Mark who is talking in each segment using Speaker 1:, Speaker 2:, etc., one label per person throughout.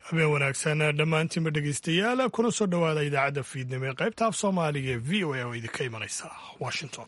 Speaker 1: habeen wanaagsan dhammaantiinba dhegeystayaal kuna soo dhowaada idaacadda fiidnimo ee qaybta af soomaaliga ee v o a oo idinka imanaysa washington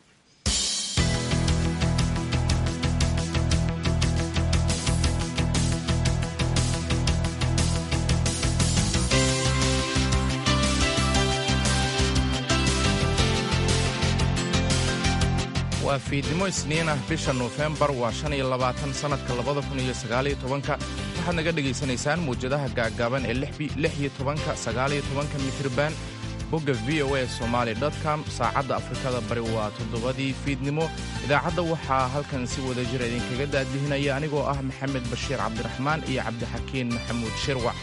Speaker 2: waa fiidnimo isniin ah bisha nofembar waa shan iyo labaatan sannadka labada kun iyo sagaaliyo tobanka waxaad naga dhegaysanaysaan muwjadaha gaaggaaban ee lix iyo tobanka sagaaliyo tobanka mitriban bogga v o a somaali com saacadda afrikada bari waa toddobadii fiidnimo idaacadda waxaa halkan si wada jira idinkaga daadbihinaya anigoo ah maxamed bashiir cabdiraxmaan iyo cabdixakiin maxamuud shirwac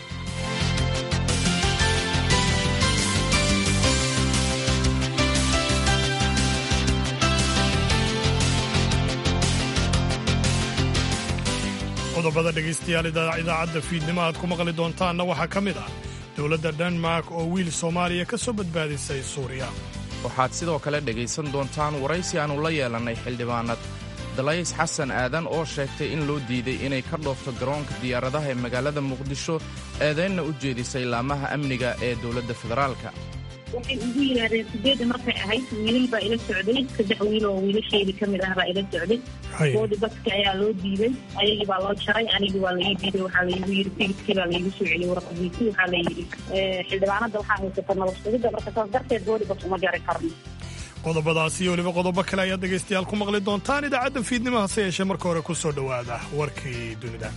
Speaker 1: qodobada dhegaystayaal idaacadda fiidnimo aad ku maqli doontaanna waxaa ka mid ah dowladda denmark oo wiil soomaaliya ka soo badbaadisay suuriya
Speaker 2: waxaad sidoo kale dhegaysan doontaan waraysi aannu la yeelannay xildhibaanad dalays xasan aadan oo sheegtay in loo diiday inay ka dhoofto garoonka diyaaradaha ee magaalada muqdisho eedaynna u jeedisay laamaha amniga ee dowladda federaalka
Speaker 3: waxay ugu yidhaahdeen sideedda markay ahayd wiilal baa ila socday saddex wiil oo wiilasheedii ka mid ah baa ila socday boodi baska ayaa loo diiday ayagii baa loo jaray anigii waa laii diiday waxaa laygu yidhi tigidkii baa laygu soo celiyey warqadiisii waxaa la yidhi xildhibaanada waxaa haysata nabad sugidda marka saas darteed boodi bas uma jari karno
Speaker 1: qodobadaasi iyo weliba qodobo kale ayaad dhegaystayaal ku maqli doontaan idaacadda fiidnimo hase yeeshee marka hore ku soo dhowaada warkii dunida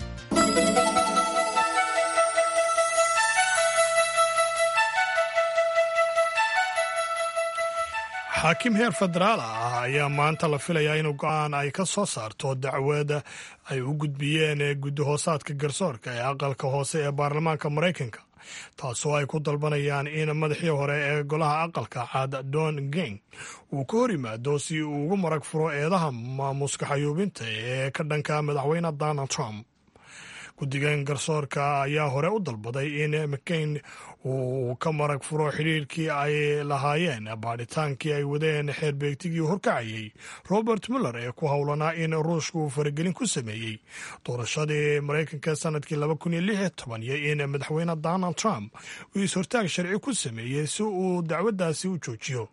Speaker 1: xaakim heer federaal ah ayaa maanta la filayaa inuu go-aan ay ka soo saarto dacwada ay u gudbiyeen guddihoosaadka garsoorka ee aqalka hoose ee baarlamaanka maraykanka taasoo ay ku dalbanayaan in madaxii hore ee golaha aqalka caad don geng uu ka hor yimaado si uu ugu marag furo eedaha maamuuska xayuubinta ee ka dhanka madaxweyne donald trump guddigan garsoorka ayaa hore u dalbaday in mccain uu ka marag furo xidhiirkii ay lahaayeen baadhitaankii ay wadeen xeerbeegtigii horkacayey robert muller ee ku howlanaa in ruushka uu faragelin ku sameeyey doorashadii maraykanka sanadkii iyo in madaxweyne donald trump uu is-hortaag sharci ku sameeyey si uu dacwaddaasi u joojiyo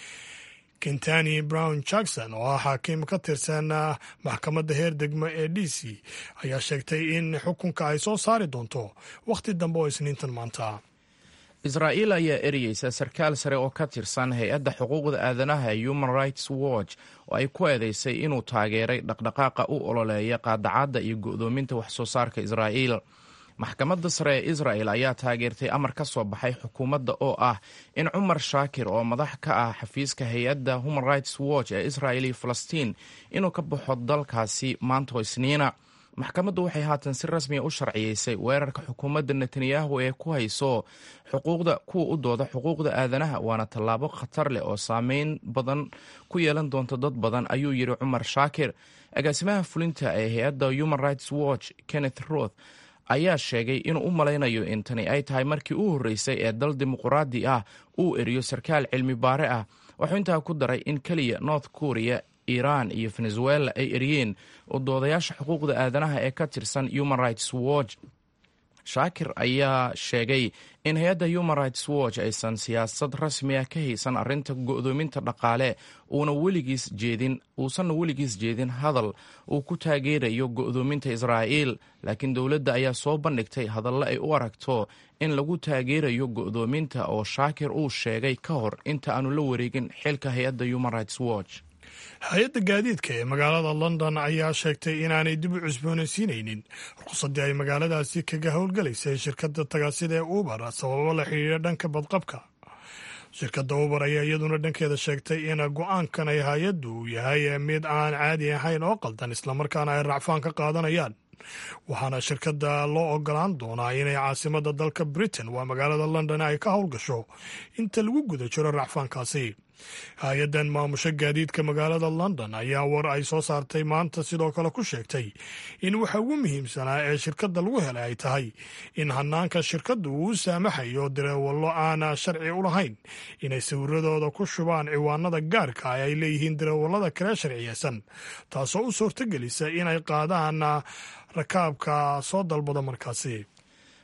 Speaker 1: kentani brown jackson oo ah xaakiim ka tirsan maxkamadda heer degmo ee d c ayaa sheegtay in xukunka ay soo saari doonto wakhti dambe oo isniintan maanta
Speaker 2: israa'iil ayaa ereyeysa sarkaal sare oo ka tirsan hay-adda xuquuqda aadanaha ee human rights watch oo ay ku eedeysay inuu taageeray dhaqdhaqaaqa u ololeeya qaadacadda iyo go'doominta wax soo saarka israa'iil maxkamadda sare ee israel ayaa taageertay amar ka soo baxay xukuumadda oo ah in cumar shaakir oo madax ka ah xafiiska hay-adda human rights watch ee israel iyo falastiin inuu ka baxo dalkaasi maanto isniina maxkamaddu waxay haatan si rasmiya u sharciyeysay weerarka xukuumadda netanyahu ee ku hayso xuquuqda kuwa u dooda xuquuqda aadanaha waana tallaabo khatar leh oo saameyn badan ku yeelan doonta dad badan ayuu yidhi cumar shaakir agaasimaha fulinta ee hay-adda human rights watch kenneth roth ayaa sheegay inuu u malaynayo in tani ay tahay markii u horreysay ee dal dimuquraadi ah uu eriyo sarkaal cilmi baare ah wuxuu intaa ku daray in keliya north korea iiraan iyo venezuela ay eriyeen oo doodayaasha xuquuqda aadanaha ee ka tirsan human rights watch shaakir ayaa sheegay in hay-adda human rights watch aysan siyaasad rasmi ah ka haysan arrinta go'doominta dhaqaale uuna weligiis jeedin uusanna weligiis jeedin hadal uu ku taageerayo go'doominta israa'iil laakiin dowladda ayaa soo bandhigtay hadalle ay u aragto in lagu taageerayo go'doominta oo shaakir uu sheegay ka hor inta aanu la wareegin xilka hay-adda human rights watch
Speaker 1: hay-adda gaadiidka ee magaalada london ayaa sheegtay inaanay dib u cusboonaysiinaynin ruqsaddii ay magaaladaasi kaga howlgalaysay shirkadda tagaasida ee uber sababo la xidhiidha dhanka badqabka shirkadda uber ayaa iyaduna dhankeeda sheegtay in go-aankan ay hay-addu yahay mid aan caadi ahayn oo qaldan islamarkaana ay racfaan ka qaadanayaan waxaana shirkadda loo ogolaan doonaa inay caasimadda dalka britain waa magaalada london ay ka howlgasho inta lagu guda jiro racfaankaasi hay-addan maamusho gaadiidka magaalada london ayaa war ay soo saartay maanta sidoo kale ku sheegtay in waxa ugu muhiimsanaa ee shirkadda lagu helay ay tahay in hanaanka shirkaddu uu u saamaxayo dareewallo aan sharci u lahayn inay sawiradooda ku shubaan ciwaanada gaarka ah ay leeyihiin dareewallada kale sharciyeysan taasoo u suurtagelisa inay qaadaan rakaabka soo dalbada markaasi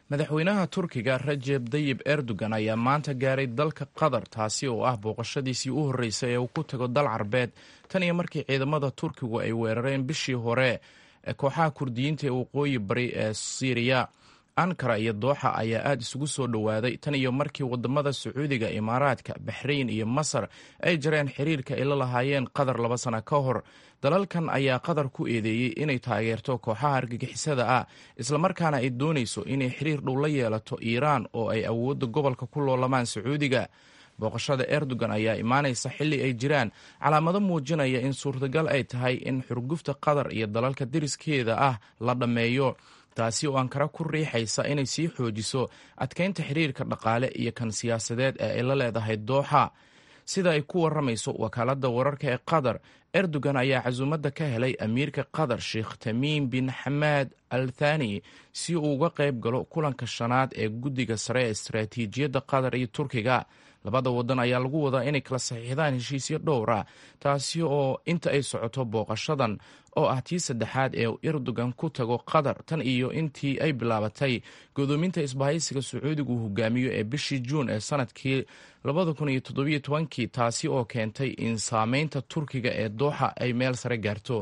Speaker 2: madaxweynaha turkiga rajeb dayib erdogan ayaa maanta gaaray dalka qatar taasi oo ah booqashadiisii u horreysay ee uu ku tago dal carbeed tan iyo markii ciidamada turkigu ay weerareen bishii hore kooxaha kurdiyiinta ee waqooyi bari ee siiriya ankara iyo dooxa ayaa aada isugu soo dhowaaday tan iyo markii wadamada sacuudiga imaaraadka baxrayn iyo masar ay jareen xiriirka ay la lahaayeen qatar laba sano ka hor dalalkan ayaa qatar ku eedeeyey inay taageerto kooxaha argagixisada ah islamarkaana ay doonayso inay xiriir dhow la yeelato iiraan oo ay awoodda gobolka ku loolamaan sacuudiga booqashada erdogan ayaa imaanaysa xilli ay jiraan calaamado muujinaya in suurtagal ay tahay in xurgufta qatar iyo dalalka deriskeeda ah la dhammeeyo taasi oo ankara ku riixaysa inay sii xoojiso adkeynta xiriirka dhaqaale iyo kan siyaasadeed ee ay la leedahay dooxa sida ay ku waramayso wakaaladda wararka ee qatar erdogan ayaa casuumadda ka helay amiirka qatar sheekh tamiim bin xamaad al thani si uu uga qayb galo kulanka shanaad ee guddiga sare ee istaraatiijiyadda qatar iyo turkiga labada wadan ayaa lagu wadaa inay kala saxiixdaan heshiisyo dhowra taasi oo inta ay socoto booqashadan oo ah tii saddexaad ee erdogan ku tago qatar tan iyo intii ay bilaabatay godoominta isbahaysiga sacuudigu uu hogaamiyo ee bishii juun ee sanadkii kii taasi oo keentay in saameynta turkiga ee dooxa ay meel sare gaarto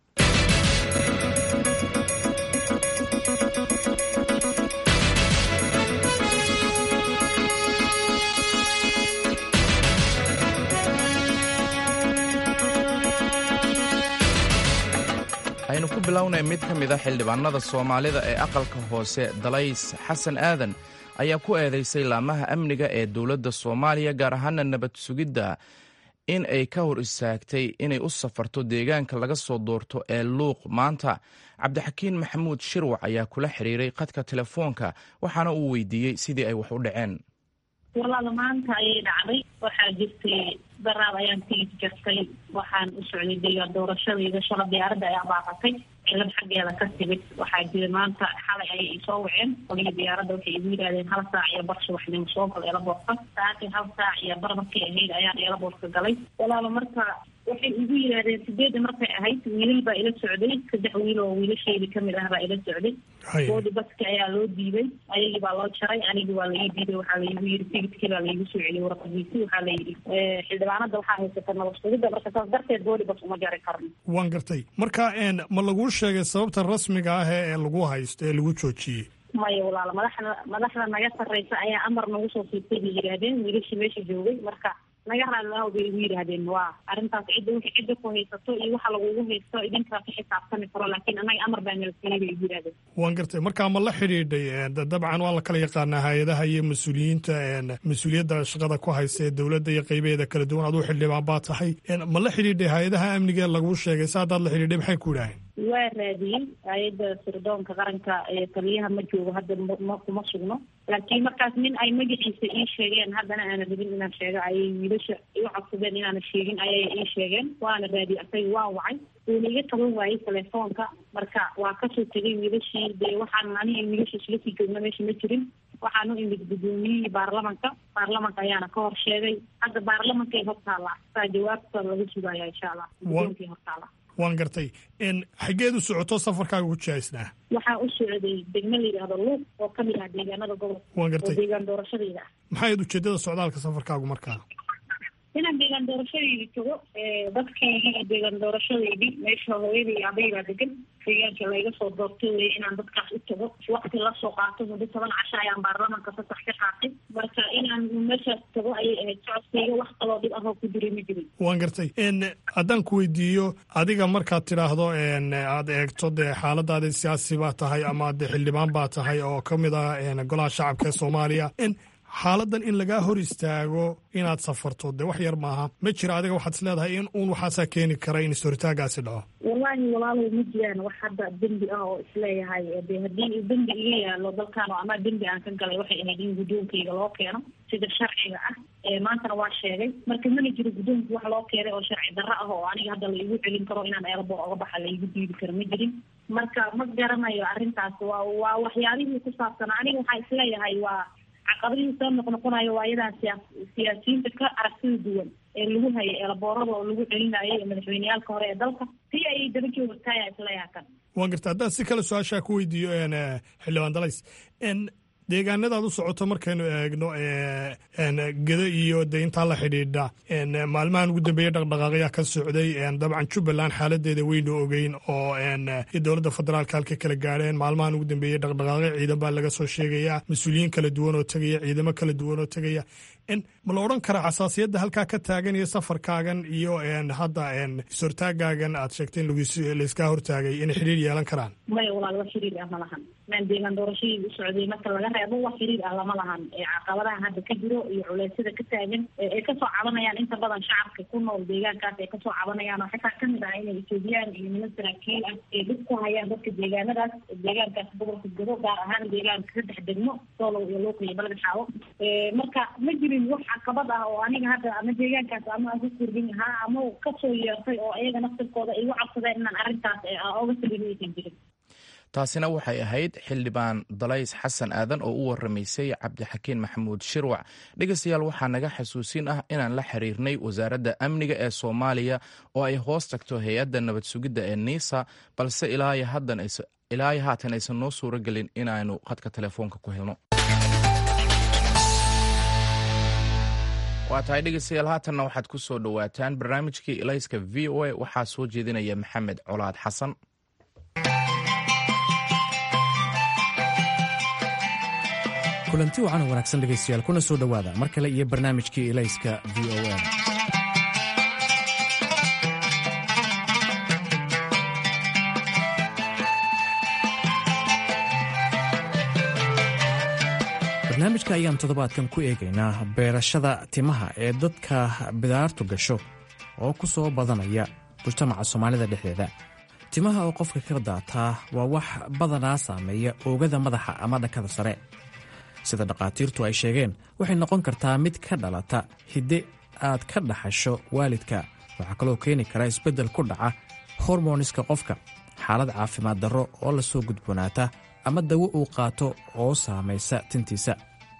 Speaker 2: aynu ku bilownay mid ka mid a xildhibaanada soomaalida ee aqalka hoose dalays xasan aadan ayaa ku eedeysay laamaha amniga ee dowladda soomaaliya gaar ahaana nabad sugidda in ay ka hor istaagtay inay u safarto deegaanka laga soo doorto ee luuq maanta cabdixakiin maxamuud shirwac ayaa kula xiriiray khadka telefoonka waxaana uu weydiiyey sidii ay wax u dhaceen
Speaker 3: walaala maanta ayay dhacday waxaa jirtay daraab ayaan tigid jartay waxaan u socday deegaan doorashadayda shala diyaaradda ayaa baaqatay cilad xaggeeda ka timid waxaa jira maanta xalay ayay isoo waceen qolihii diyaaradda waxay igu yidhahdeen hal saac iyo bar subaxnimo soo gal eelaboorka saatii hal saac iyo bar markay ahayd ayaan eelaboorka galay walaala marka waxay igu yidhaahdeen sideedda markay ahayd wiilal baa ila socday saddex wiil oo wiilashaydi kamid ah baa ila socday boodi baski ayaa loo diiday ayagii baa loo jaray anigii waa laii diiday waxaa laigu yidhi tigidkii baa laigu soo celiyey warqadiisi waxaa la yidhi xildhibaanada waxaa haysata nabad sugidda marka saas darteed boodi bas uma jari karno
Speaker 1: waan gartay marka ma laguu sheegay sababta rasmiga ah ee lagu haysto ee lagu joojiyey
Speaker 3: maya walaala madaxda madaxda naga sarreysa ayaa amar nagu soo siibtay bay yidhaahdeen wiilashii meesha joogay marka naga raadlaaw bay igu yidhaahdeen waa arrintaas cidda wixii cidda ku haysato iyo waxa lagugu haysto idinkaa ka xisaabtami karo laakiin annaga amar baa nala siiyey bay igu yidhahdeen
Speaker 1: waan gartay marka ma la xidhiidhay dabcan waa la kala yaqaanaa hay-adaha iyo mas-uuliyiinta mas-uuliyadda shaqada ku haysta ee dowladda iyo qaybaheeda kala duwan aduu xildhibaan baa tahay ma la xidhiidhay hay-adaha amniga laguu sheegay sa haddaad la xidhiidhay maxay ku idhaaheen
Speaker 3: waa raadiyey hay-adda sirdoonka qaranka ee taliyaha ma joogo hadda ma kuma sugno laakiin markaas nin ay magaciisa ii sheegeen haddana aana rabin inaan sheego ayay wiilasha iu codsadeen inaana sheegin ayay ii sheegeen waana raadiyey asaga waa wacay wuuna iga taban waayey telefoonka marka waa kasoo tegay wiilashii dee waxaan aniga wiilasha isla sii joogna meesha ma jirin waxaan u imid guddoomiyihii baarlamanka baarlamanka ayaana ka hor sheegay hadda baarlamankay hortaala saa jawaabta laga sugaya insha allah guddoonkay hortaala
Speaker 1: waan gartay xaggeed u socoto safarkaaga ku jihaysnaa
Speaker 3: waxaa u socday degmo la yidhaahdo luuq oo ka mid ah deegaanada gobolka
Speaker 1: waan gartay
Speaker 3: oo deegaan doorashadayda ah
Speaker 1: maxay ujeedada socdaalka safarkaagu markaa
Speaker 3: inaan deegaan doorashadaydi tago dadkaygii deegaan doorashadaydii meesha hooyadii iyo abaybaa degan deegaanka layga soo doortay weye inaan dadkaas u tago wakti lasoo qaato muddo toban casho ayaan baarlamanka fasax ka qaatay marka inaan meeshaas tago ayay ahayd socodkayga wax kaloo dhib ahoo ku jiray ma jirin
Speaker 1: waan gartay haddaan ku weydiiyo adiga markaad tidhaahdo aad eegto dee xaaladaada siyaasi baa tahay ama dee xildhibaan baa tahay oo ka mid ah golaha shacabka ee soomaaliya xaaladan in lagaa hor istaago inaad safarto dee wax yar maaha ma jira adiga waxaad is leedahay in uun waxaasaa keeni kara in is-horitaagaasi dhaco
Speaker 3: wallaahi walaalow ma jiraan wax hadda dembi ah oo isleeyahay de haddii dembi iga yaalo dalkaan oo ama dembi aan ka galay waxay ahayd in guddoonkayga loo keeno sida sharciga ah maantana waa sheegay marka mana jiro guddoonka wax loo keenay oo sharci darro ah oo aniga hadda laigu celin karo inaan eelaboor oga baxa laigu diidi karo ma jirin marka ma garanayo arrintaas waa waa waxyaabihii ku saabsan aniga waxaa isleeyahay waa caqabadihii soo noqnoqonayo waa iyadaa siyaa siyaasiyiinta ka aragtida duwan ee lagu hayay eelaboorada oo lagu celinayo ee madaxweyneyaalka hore ee dalka si ayay daba joogtaaya isleeyaha kan
Speaker 1: waan garta haddaan si kale su-aashaa ku weydiiyo xildhibaan dalays deegaanadaad u socoto markaynu eegno geda iyo de intaa la xidhiidha maalmahan ugu dambeeyey dhaqdhaqaaqyaa ka socday dabcan jubbaland xaaladeeda weynu ogeyn oo dowladda federaalka halka kala gaadheen maalmahan ugu dambeeyey dhaqdhaqaaqyo ciidan baa laga soo sheegayaa mas-uuliyiin kala duwan oo tegaya ciidamo kala duwan oo tegaya ma la odhan karaa xasaasiyadda halkaa ka taagan iyo safarkaagan iyo hadda is-hortaagaagan aad sheegtay in laiskaa hortaagay inay xidhiir yeelan karaan
Speaker 3: maya walaal wax xiriir ah ma lahan maan deegaan doorashadii u socday marka laga reebo wax xiriir ah lama lahan caqabadaha hadda ka jiro iyo culeysyada ka taagan ay kasoo cabanayaan inta badan shacabka ku nool deegaankaas ay kasoo cabanayaan oo xitaa kamid ah inay etoobiyaan iyo niman saraakiil ah ay dhib ku hayaan dadka deegaanadaas deegaankaas gobolka gado gaar ahaan deegaanka saddex degmo soolow iyo luuq iyo balad xaawo marka ma jirin wax caqabad ah oo aniga hadda ama deegaankaas ama aan ku kordhin lahaa ama kasoo yeertay oo iyaga naftirkooda igu cabsadeen inaan arrintaas oga sabirin aysan jirin
Speaker 2: taasina waxay ahayd xildhibaan dalays xasan aadan oo u waramaysay cabdixakiin maxamuud shirwac dhegeystayaal waxaa naga xasuusin ah inaan la xiriirnay wasaaradda amniga ee soomaaliya oo ay hoos tagto hay-adda nabad sugidda ee niisa balse ilaa haatan aysan noo suuro gelin inaanu khadka telefoonka ku helno waa tahay dhegeystayaal haatanna waxaad ku soo dhowaataan barnaamijkii ilayska v o a waxaa soo jeedinaya maxamed colaad xasan
Speaker 4: kulanti wacan wanaagsan dhegaystayaal kuna soo dhowaada mar kale iyo barnaamijkii ilayska v o a barnaamijka ayaan toddobaadkan ku eegaynaa beerashada timaha ee dadka bidaartu gasho oo ku soo badanaya mujtamaca soomaalida dhexdeeda timaha oo qofka ka daataa waa wax badanaa saameeya oogada madaxa ama dhankada sare sida dhakhaatiirtu ay sheegeen waxay noqon kartaa mid ka dhalata hidde aad ka dhaxasho waalidka waxaa kaloo keeni kara isbeddel ku dhaca hormoniska qofka xaalad caafimaad darro oo la soo gudboonaata ama dawo uu qaato oo saamaysa tintiisa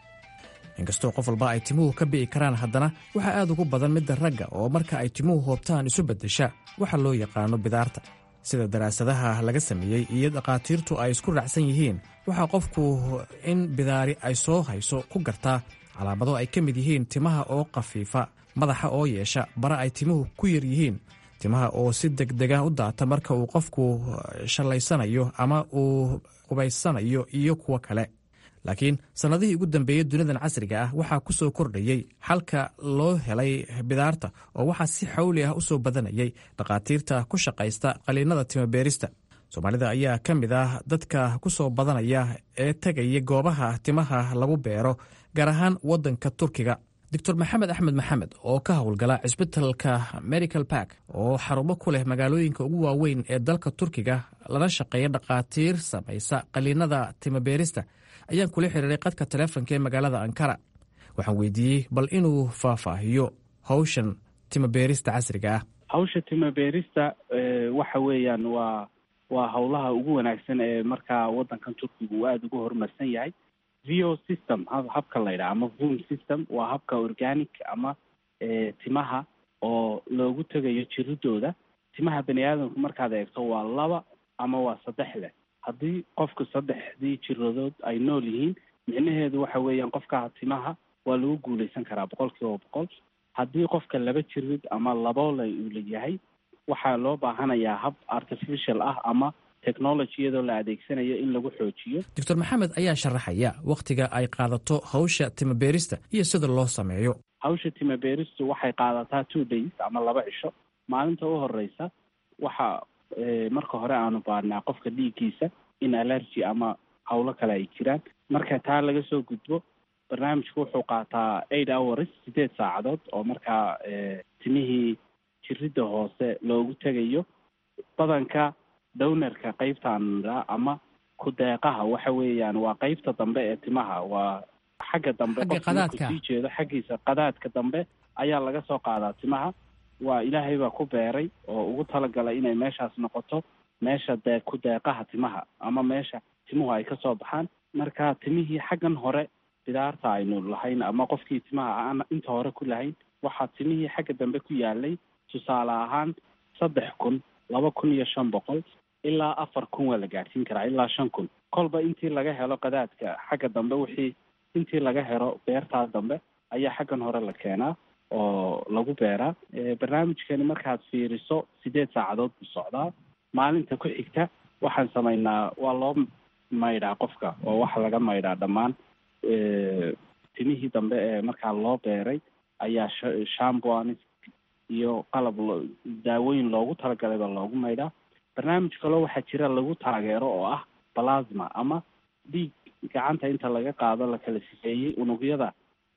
Speaker 4: inkastoo qof walba ay timuhu ka bi'i karaan haddana waxaa aad ugu badan midda ragga oo marka ay timuhu hoobtaan isu beddesha waxa loo yaqaano bidaarta sida daraasadaha laga sameeyey iyo dhakhaatiirtu ay isku raacsan yihiin waxaa qofku in bidaari ay soo hayso ku gartaa calaamado ay ka mid yihiin timaha oo khafiifa madaxa oo yeesha bara ay timuhu ku yar yihiin timaha oo si degdega u daata marka uu qofku shallaysanayo ama uu qubaysanayo iyo kuwo kale laakiin sannadihii ugu dambeeyey dunidan casriga ah waxaa ku soo kordhayey xalka loo helay bidaarta oo waxaa si xawli ah u soo badanayay dhakhaatiirta ku shaqaysta qaliinada timabeerista soomaalida ayaa ka mid ah dadka ku soo badanaya ee tegaya goobaha timaha lagu beero gaar ahaan waddanka turkiga doctor maxamed axmed maxamed oo ka howlgala cisbitalka medical bark oo xarumo ku leh magaalooyinka ugu waaweyn ee dalka turkiga lana shaqeeya dhakhaatiir samaysa qaliinada timabeerista ayaan kula xiriiray qadka taleefonka ee magaalada ankara waxaan weydiiyey bal inuu faahfaahiyo hawshan timabeerista casriga ah
Speaker 5: hawsha timabeerista waxa weeyaan waa waa howlaha ugu wanaagsan ee markaa waddankan turkiga uu aada ugu horumarsan yahay vo system habka la ydhaha ama vom system waa habka organic ama timaha oo loogu tegayo jiridooda timaha bani aadamku markaad eegto waa laba ama waa saddex leh haddii qofku saddexdii jiradood ay nool yihiin micnaheedu waxa weeyaan qofka timaha waa lagu guuleysan karaa boqol kiiba boqol haddii qofka laba jirid ama laboole uu leeyahay waxaa loo baahanayaa hab artificial ah ama technology iyadoo la adeegsanayo in lagu xoojiyo
Speaker 4: doctor maxamed ayaa sharaxaya wakhtiga ay qaadato hawsha timabeerista iyo sida loo sameeyo
Speaker 5: hawsha timabeeristu waxay qaadataa two days ama laba cisho maalinta u horeysa waxa marka hore aanu baarnaa qofka dhiiggiisa in allergy ama howlo kale ay jiraan marka taa laga soo gudbo barnaamijku wuxuu qaataa eight hours sideed saacadood oo markaa timihii jiridda hoose loogu tegayo badanka downerka qeybtaan ama ku-deeqaha waxa weeyaan waa qeybta dambe ee timaha waa xagga dambe qofka sii jeedo xaggiisa qadaadka dambe ayaa laga soo qaadaa timaha waa ilaahay baa ku beeray oo ugu talagalay inay meeshaas noqoto meesha dee ku-deeqaha timaha ama meesha timuhu ay kasoo baxaan marka timihii xaggan hore bidaarta aynu lahayn ama qofkii timaha aan inta hore ku lahayn waxaa timihii xagga dambe ku yaalay tusaale ahaan saddex kun laba kun iyo shan boqol ilaa afar kun waa la gaadhsiin karaa ilaa shan kun kolba intii laga helo qadaadka xagga dambe wixii intii laga helo beertaas dambe ayaa xaggan hore la keenaa oo lagu beeraa barnaamijkani markaad fiiriso sideed saacadood buu socdaa maalinta ku xigta waxaan samaynaa waa loo maydhaa qofka oo waxa laga maydhaa dhammaan timihii dambe ee markaa loo beeray ayaa shamboanis iyo qalab daawooyin loogu talagalay baa loogu maydhaa barnaamij kaloo waxaa jira lagu taageero oo ah plasma ama dhiig gacanta inta laga qaado la kala sifeeyey unugyada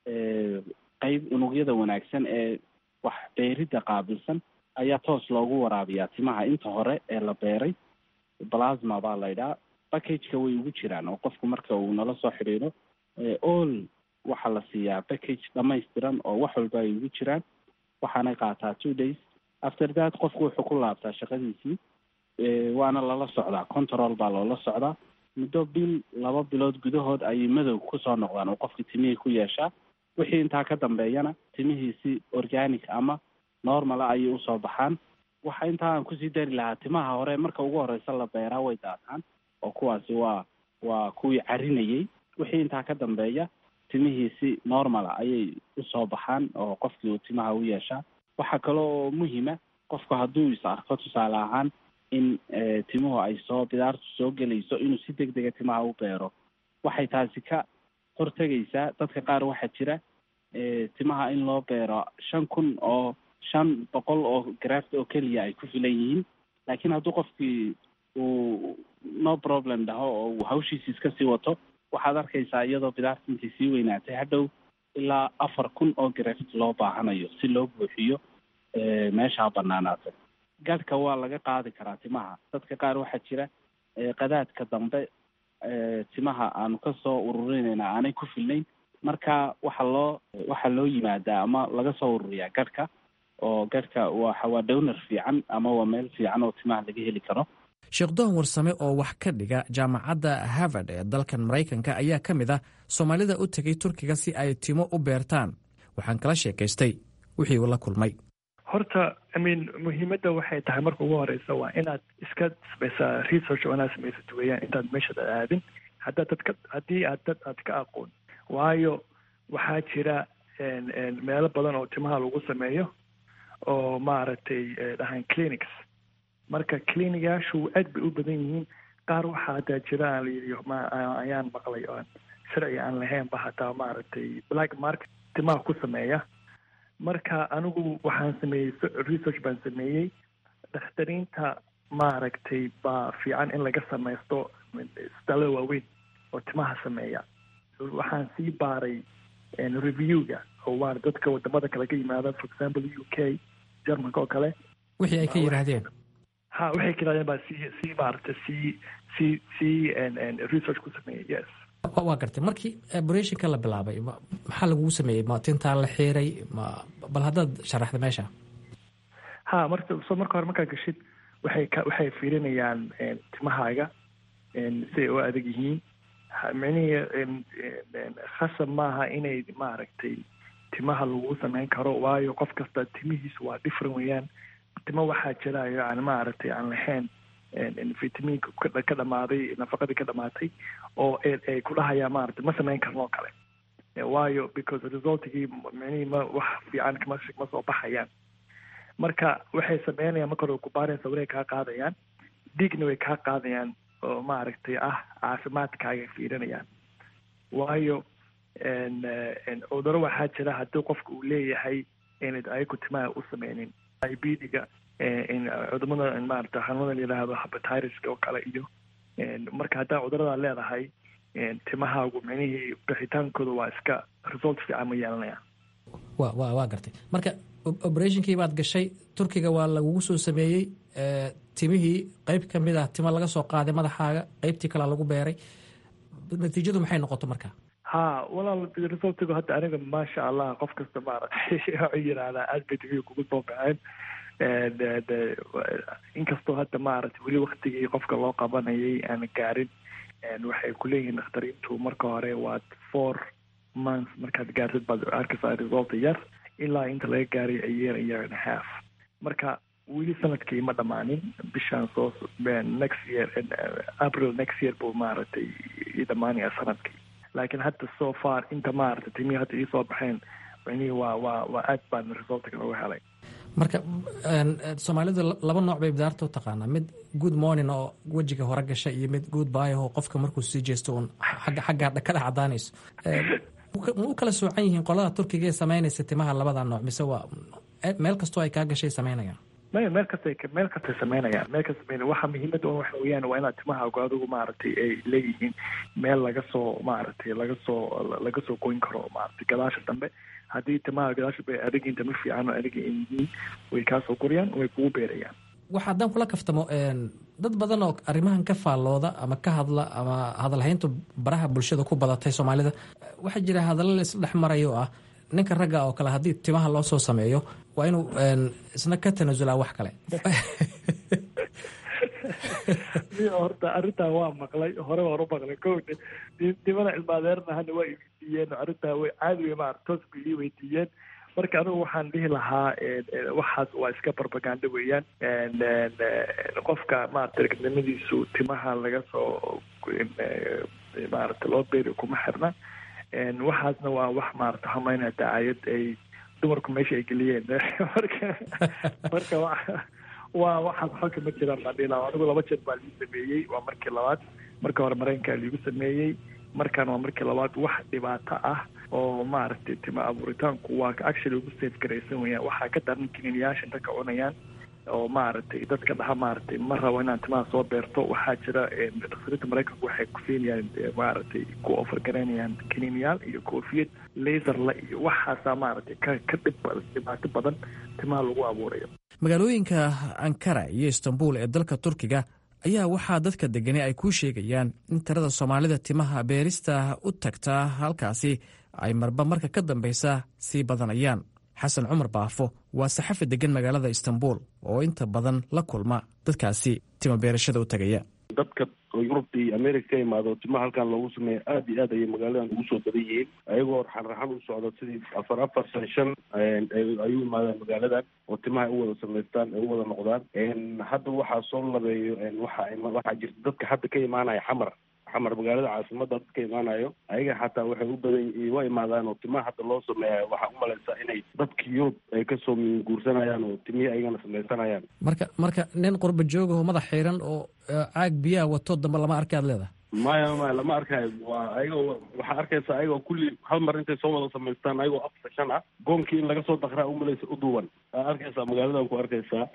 Speaker 5: qeyb unugyada wanaagsan ee wax beeridda qaabilsan ayaa toos loogu waraabiyaa timaha inta hore ee la beeray plasma baa laydhaa packageka way ugu jiraan oo qofku marka uu nala soo xidhiidho all waxaa la siiyaa package dhamaystiran oo wax walba ay ugu jiraan waxaanay qaataa two days after that qofku wuxuu ku laabtaa shaqadiisii waana lala socdaa control baa loola socdaa muddo bil laba bilood gudahood ayay madow kusoo noqdaan oo qofkii timihii ku yeeshaa wixii intaa ka dambeeyana timihiisi organic ama normala ayay usoo baxaan waxa intaa aan kusii dari lahaa timaha hore marka ugu horeysa la beeraa way daataan oo kuwaasi waa waa kuwii carinayay wixii intaa ka dambeeya timihiisi normala ayay usoo baxaan oo qofkii uu timaha u yeeshaa waxaa kale oo muhima qofku hadduu is arko tusaale ahaan in timuhu ay soo bidaartu soo gelayso inuu si deg dega timaha u beero waxay taasi ka hortegaysaa dadka qaar waxaa jira timaha in loo beero shan kun oo shan boqol oo graft oo keliya ay ku filan yihiin laakiin hadduu qofkii uu no problem dhaho oo uu hawshiisi iska sii wato waxaad arkaysaa iyadoo bidaarta intay sii weynaatay hadhow ilaa afar kun oo graft loo baahanayo si loo buuxiyo meeshaa banaanaatay gadhka waa laga qaadi karaa timaha dadka qaar waxaa jira qadaadka dambe timaha aanu kasoo ururinayna aanay ku filnayn marka waxaa loo waxaa loo yimaadaa ama laga soo ururiyaa gadhka oo gadhka waxa waa downar fiican ama waa meel fiican oo timaha laga heli karo
Speaker 4: sheekh doon warsame oo wax ka dhiga jaamacadda harvard ee dalkan maraykanka ayaa ka mid ah soomaalida u tegay turkiga si ay timo u beertaan waxaan kala sheekaystay wixii uu la kulmay
Speaker 6: horta imean muhiimadda waxay tahay marka ugu horeysa waa inaad iska samaysaa research oo inaad samaysat weeyaan intaad meeshaad aadin haddaad dad ka haddii aad dad aad ka aqoon waayo waxaa jira meelo badan oo timaha lagu sameeyo oo maaragtay dhahaan clinics marka clinigaashu aad bay u badan yihiin qaar waxaa hataa jira aan layidhi ma ayaan maqlay oan sharci aan lahaynba hataa maaragtay black market timaha ku sameeya marka anigu waxaan sameeyey research baan sameeyey dakhtariinta maaragtay baa fiican in laga samaysto isbitaalada waaweyn oo timaha sameeya waxaan sii baaray reviewga oo waa dadka wadamada kale ka yimaada for example u k germanka oo kale
Speaker 4: wixii ay ka yidhaahdeen
Speaker 6: ha waxay ka yidhahdeen baa sii sii maaragtay sii sii sii research ku sameeyey yes
Speaker 4: waa gartay markii operationka la bilaabay maxaa lagugu sameeyey ma tintaa la xiiray ma bal haddaad sharaxda meesha
Speaker 6: ha marka so marka hore markaa gashid waxay ka waxay fiirinayaan timahaaga siday u adag yihiin micnihii khasab maaha inay maaragtay timaha lagu sameyn karo waayo qof kasta timihiisu waa different weeyaan timo waxaa jira yani maaragtay aan lahayn vitamiinka ka dhamaaday nafaqadii ka dhamaatay oo ay ku dhahayaan maaragtay ma sameyn karno oo kale waayo because resultigii micnihii ma wax fiican kama ma soo baxayaan marka waxay sameynayaan marka hore kubaareen sawirey kaa qaadayaan dhiigna way kaa qaadayaan oo maaragtay ah caafimaadkaaga fiirinayaan waayo cuduro waxaa jira haddii qofka uu leeyahay inad ayagu timaha u sameynin ibdiga cudumada maarata xanuunada layidhaahdo habatireska oo kale iyo marka haddaa cuduradaa leedahay timahaagu micnihii bixitaankooda waa iska result fiican ma yeelanayaan
Speaker 4: wa wa waa gartay marka operationkii baad gashay turkiga waa lagugu soo sameeyey timihii qeyb ka mid ah timo laga soo qaaday madaxaaga qeybtii kalea lagu beeray natiijadu maxay noqoto marka
Speaker 6: ha walaal resultigu hadda aniga maasha allah qof kasta maaragtay waxay yidhaahdaa aad bay timihi kugu soo baxeen inkastoo hadda maaragtay weli waktigii qofka loo qabanayay aan gaarin waxay kuleeyihiin dakhtariintu marka hore waa four months markaad gaartid baad arkaysaa result yar ilaa inta laga gaaray a year a year and a half marka weli sanadkii ma dhammaanin bishaan soo next year april next year buu maaragtay ii dhammaanaya sanadkii laakiin hadda so far inta maaragtay timihii hadda ii soo baxeen micnihii waa waa waa aad baan resultka nooga helay
Speaker 4: marka soomaalidu laba nooc bay bidaarta u taqaanaa mid good morning oo wejiga hore gasha iyo mid good bye oo qofka markuu sii jeesto uun xagga xagga ka dhex cadaanayso ma u kala soocan yihiin qolada turkiga ee samaynaysa timaha labada nooc mise waa meel kastoo ay kaa gashay samaynayaan
Speaker 6: maya meel kastay meel kastay samaynayaan meel kasta samaynaya waxa muhiimadda un waxa weeyaan waa inaad timahaagu adigu maaragtay ay leeyihiin meel laga soo maaragtay laga soo laga soo goyn karo maaragtay gadaasha dambe haddii timaha gadaasha bay adigiin tama fiican oo adiga ay yihiin way kaa soo gorayaan way kugu beerayaan
Speaker 4: waxa haddaan kula kaftamo dad badan oo arrimahan ka faallooda ama ka hadla ama hadalhayntu baraha bulshada ku badatay soomaalida waxaa jira hadallo la isla dhex marayo oo ah ninka ragga oo kale haddii timaha loo soo sameeyo waa inuu isna ka tanasulaa wax kale
Speaker 6: horta arrintaa waa maqlay hore waan u maqlay ko nimana cilmaadeerna hadda waa iweydiiyeen arrintaa way caadi wey maara toos bay ii weydiiyeen marka anigu waxaan dhihi lahaa waxaas waa iska barbaganda weeyaan qofka maarata ragnimadiisu timaha laga soo maarata loo beeri kuma xirna waxaasna waa wax maarata hamaynaya dacaayad ay dumarku meesha ay geliyeen marka marka waa waxaas xolka ma jiraan baan dhihi lahaa anigu laba jeer baa ligu sameeyey waa markii labaad marka hore maraykankaa liigu sameeyey markaan waa markii labaad wax dhibaato ah oo maaragtay tima abuuritaanku waa actually ugu safe garaysan weyaan waxaa ka daran kiniiniyaasha inta ka cunayaan oo maaragtay dadka dhaha maaragtay ma rabo inaan timaha soo beerto waxaa jira dhakhtarinta maraykanku waxay ku siinayaan maaragtay ku ofargaraynayaan kiniiniyaal iyo koofiyad laserla iyo waxaasaa maaragtay ka ka dhib dhibaato badan timaha lagu abuurayo
Speaker 4: magaalooyinka ankara iyo istanbul ee dalka turkiga ayaa waxaa dadka degani ay kuu sheegayaan in tirada soomaalida timaha beerista u tagtaa halkaasi ay marba marka ka dambaysa sii badanayaan xasan cumar baafo waa saxafi degan magaalada istanbul oo inta badan la kulma dadkaasi tima beerashada u tagaya
Speaker 7: dadka oo yurubta iyo america ka imaado timaha halkan loogu sameeya aada iyo aad ayay magaaladan ugu soo badan yihiin ayagoo raxan raxan u socda sidii afar afar shan shan ayuu imaadaan magaaladan oo timaha ay u wada samaystaan ay u wada noqdaan hadda waxaa soo labeeyo waxa waxaa jirta dadka hadda ka imaanaya xamar xamar magaalada caasimada dadka imaanayo ayaga xataa waxay u badan waa imaadaan oo timaha hadda loo sameeyayo waxaa umalaysaa inay dadka yurub ay kasoo guursanayaan oo timihii ayagana samaysanayaan
Speaker 4: marka marka nin qurba joogaho madax xiiran oo caag biyaha wato dambe lama arki aad leedahay
Speaker 7: maya maya lama arkayo waa ayagoo waxaa arkaysaa ayagoo kulli hal mar intay soo wada samaystaan ayagoo afar shan ah goonkii in laga soo dakraa umalaysa u duwan aa arkaysaa magaaladan ku arkaysaa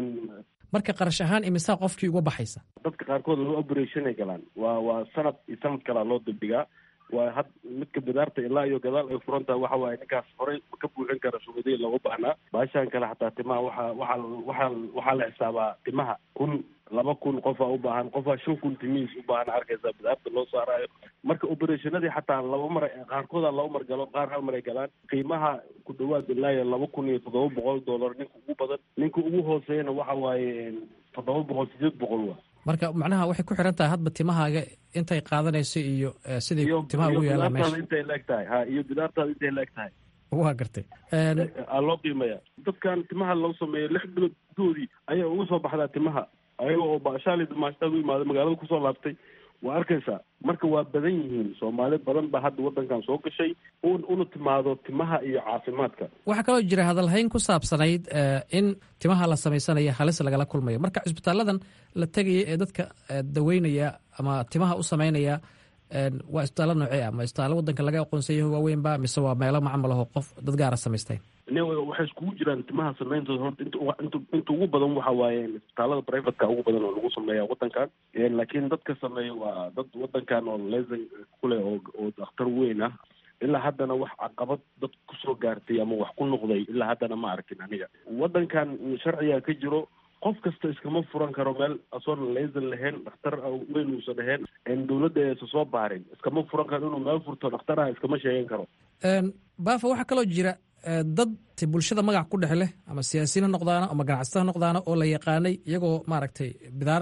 Speaker 4: marka qarash ahaan imisaa qofkii uga baxaysa
Speaker 7: dadka qaarkood laba operationay galaan waa waa sanad iyo sanad kalaa loo dibdhigaa waa had midka bidaarta ilaa iyo gadaal ay furan tahay waxa waaye ninkaas horey ka buuxin kara shugadii looga baahnaa baashaan kale xataa timaha waxaa waxaa waxaa waxaa la xisaabaa timaha kun laba kun qofaa u baahan qofaa shan kun timihiis u baahan arkaysaa bidaarta loo saaraayo marka operationadii xataa laba mar qaarkooda laba mar galo qaar hal mar ay galaan qiimaha ku dhawaad ilaa iyo laba kun iyo toddoba boqol dollar ninka ugu badan ninka ugu hooseeyana waxa waaye toddoba boqol sideed boqol wa
Speaker 4: marka macnaha waxay ku xiran tahay hadba timahaaga intay qaadanayso iyo siday timaha ugu yaalaan meesha
Speaker 7: intay laeg tahay ha iyo bidaartaada intay laeg tahay
Speaker 4: waa gartay
Speaker 7: aa loo qiimaya dadkan timaha loo sameeyo lix bilood gudoodii ayaa uga soo baxdaa timaha ayaga oo baashaali dumaashtaad u imaada magaalada kusoo laabtay waa arkaysaa marka waa badan yihiin soomaali badan baa hadda waddankan soo gashay un una timaado timaha iyo caafimaadka
Speaker 4: waxaa kaloo jira hadalhayn ku saabsanayd in timaha la samaysanayo halis lagala kulmayo marka cisbitaaladan la tegaya ee dadka daweynaya ama timaha u samaynaya waa isbitaallo noocee ah ma isbitaallo waddanka laga aqoonsayaho waaweynba mise waa meelo macmal aho qof dad gaara samaysteen
Speaker 7: waxay iskugu jiraan timaha sameyntooda horta int inta ugu badan waxa waaye isbitaalada privateka ugu badan oo lagu sameeya waddankan laakiin dadka sameeya waa dad waddankan oo lesan kuleh oo oo dakhtar weyn ah ilaa haddana wax caqabad dad kusoo gaartay ama wax ku noqday ilaa haddana ma arkin aniga waddankan sharciga ka jiro qof kasta iskama furan karo meel asoon lesan lahayn dhakhtar weyn uusan ahayn dawladda aysa soo baarin iskama furan karo inuu meel furto dhakhtaraha iskama sheegan karo
Speaker 4: baafa waxaa kaloo jira dad bulshada magac ku dhex leh ama siyaasiyiin ha noqdaano ama ganacsata ha noqdaano oo la yaqaanay iyagoo maaragtay bidaar leh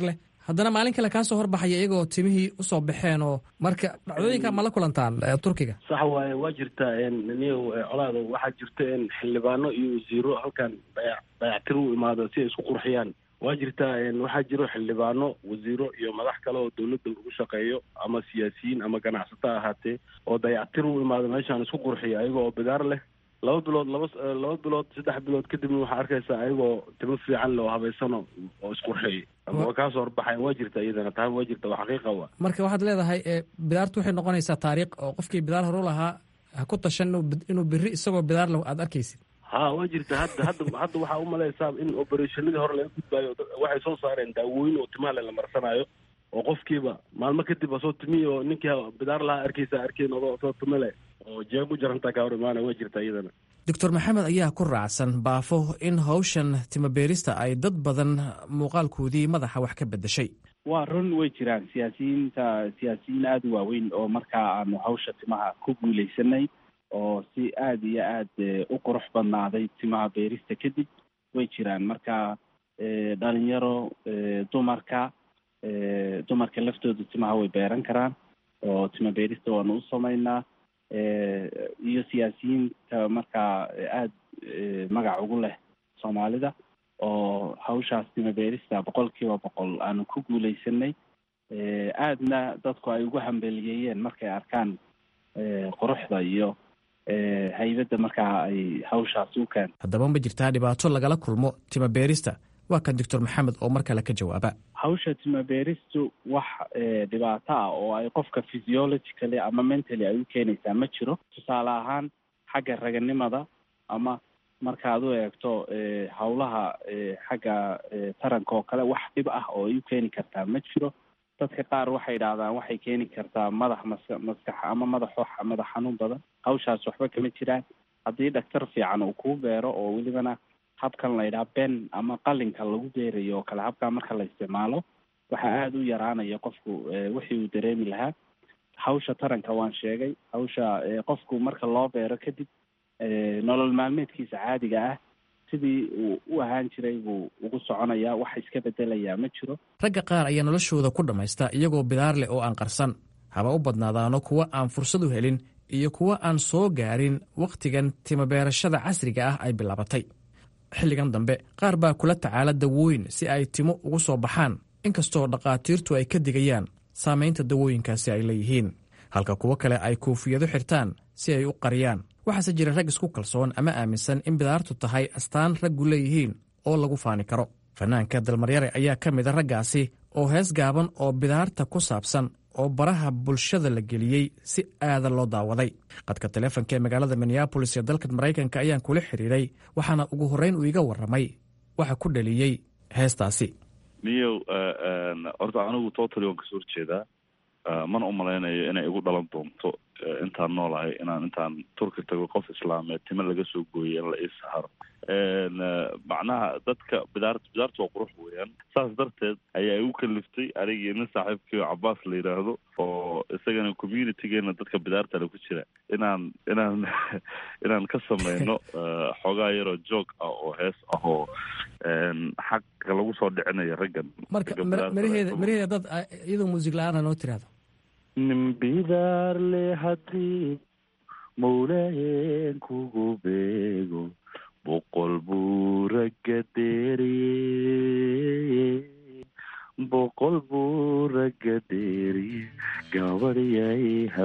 Speaker 4: haddana maalin kale kaa soo horbaxaya iyagoo timihii usoo baxeen oo marka dhacdooyinka ma la kulantaan turkiga
Speaker 7: sax waaye waa jirtaa niyow colaado waxaa jirta xildhibaano iyo wasiiro halkan dayac dayactir u imaado si ay isku qurxiyaan waa jirtaa waxaa jiro xildhibaano wasiiro iyo madax kale oo dawladda lagu shaqeeyo ama siyaasiyiin ama ganacsato ahaatee oo dayactir u imaado meeshaan isku qurxiya ayaga oo bidaar leh laba bilood laba laba bilood saddex bilood kadibna waxaa arkaysaa ayagoo timo fiican leh oo habaysano oo isqurxiyay waa kaasoo horbaxayan waa jirta iyadana taan waa jirta waa xaqiiqa wa
Speaker 4: marka waxaad leedahay bidaartu waxay noqonaysaa taariikh oo qofkii bidaar horu lahaa ha ku tashan inuu beri isagoo bidaar leh aad arkaysid
Speaker 7: ha waa jirta hadda hadda hadda waxaa umalaysaa in operationadii hore laga gudbaayo waxay soo saareen daawooyin oo timaha le la marsanaayo oo qofkiiba maalmo kadib asoo timiyi oo ninkii bidaar lahaa arkaysa arkeen odoo soo timo leh oo jeeg u jarantaa kaa hor imaana waa jirta iyadana
Speaker 4: doctor maxamed ayaa ku raacsan baafo in hawshan timabeerista ay dad badan muuqaalkoodii madaxa wax ka bedeshay
Speaker 5: waa run way jiraan siyaasiyiinta siyaasiyiin aada u waaweyn oo markaa aanu hawsha timaha ku guuleysanay oo si aada iyo aada u qurux badnaaday timaha beerista kadib way jiraan marka dhalinyaro dumarka dumarka laftooda timaha way beeran karaan oo tima beerista waanu u sameynaa iyo siyaasiyiinta markaa aada magac ugu leh soomaalida oo hawshaas tima beerista boqol kiiba boqol aanu ku guuleysanay aadna dadku ay ugu hambeliyeeyeen markay arkaan quruxda iyo haybadda markaa ay hawshaas u keento
Speaker 4: haddaba ma jirtaa dhibaato lagala kulmo tima beerista waa kan doctor maxamed oo mar kale ka jawaaba
Speaker 5: hawsha tima beeristu wax dhibaato ah oo ay qofka physiologically ama mentally ay u keenaysaa ma jiro tusaale ahaan xagga raganimada ama markaad u eegto hawlaha xagga taranka oo kale wax dhib ah oo ay u keeni kartaa ma jiro dadka qaar waxay idhaahdaan waxay keeni kartaa madax maska maskax ama madax madax xanuun badan hawshaas waxba kama jiraan haddii dhaktar fiican uu kuu beero oo welibana habkan la yidhaha ben ama qalinka lagu beerayo oo kale habkaa marka la isticmaalo waxaa aada u yaraanaya qofku wixii uu dareemi lahaa hawsha taranka waan sheegay hawsha qofku marka loo beero kadib nolol maalmeedkiisa caadiga ah sidii uu u ahaan jiray buu ugu soconayaa wax iska bedelayaa ma jiro
Speaker 4: ragga qaar ayaa noloshooda ku dhammaysta iyagoo bidaar leh oo aan qarsan haba u badnaadaano kuwa aan fursad u helin iyo kuwa aan soo gaarin wakhtigan timabeerashada casriga ah ay bilaabatay xilligan dambe qaar baa kula tacaala dawooyin si ay timo ugu soo baxaan inkastoo dhakhaatiirtu ay ka digayaan saamaynta dawooyinkaasi ay leeyihiin halka kuwo kale ay koofiyado xirtaan si ay u qariyaan waxaase jira rag isku kalsoon ama aaminsan in bidaartu tahay astaan raggu leeyihiin oo lagu faani karo fanaanka dalmaryare ayaa ka mida raggaasi oo hees gaaban oo bidaarta ku saabsan oo baraha bulshada la geliyey si aada loo daawaday qadka taleefonka ee magaalada minneabolis ee dalka maraykanka ayaan kula xiriiray waxaana ugu horreyn uu iga warramay waxa ku dhaliyey heestaasi
Speaker 8: niyow horta anigu totally waan kasoo horjeedaa mana umalaynayo inay igu dhalan doonto intaan noolahay inaan intaan turki tago qof islaameed timo laga soo gooyay in la ii saharo macnaha dadka bidaart bidaarta waa qurux weeyaan saas darteed ayaa igu kaliftay anigii nin saaxiibkii cabaas la yidhaahdo oo isagana communitygeena dadka bidaartale ku jira inaan inaan inaan ka sameyno xoogaa yaroo joog ah oo hees ah oo xaqa lagu soo dhicinayo raggan
Speaker 4: marka maraheeda maraheeda dad iyadoo muusig la-aana noo tiraahdo
Speaker 8: nin bidaarle haddii mawlayen kugu beego boqol buu ragga deeriye boqol buu ragga deeriye gabadhyay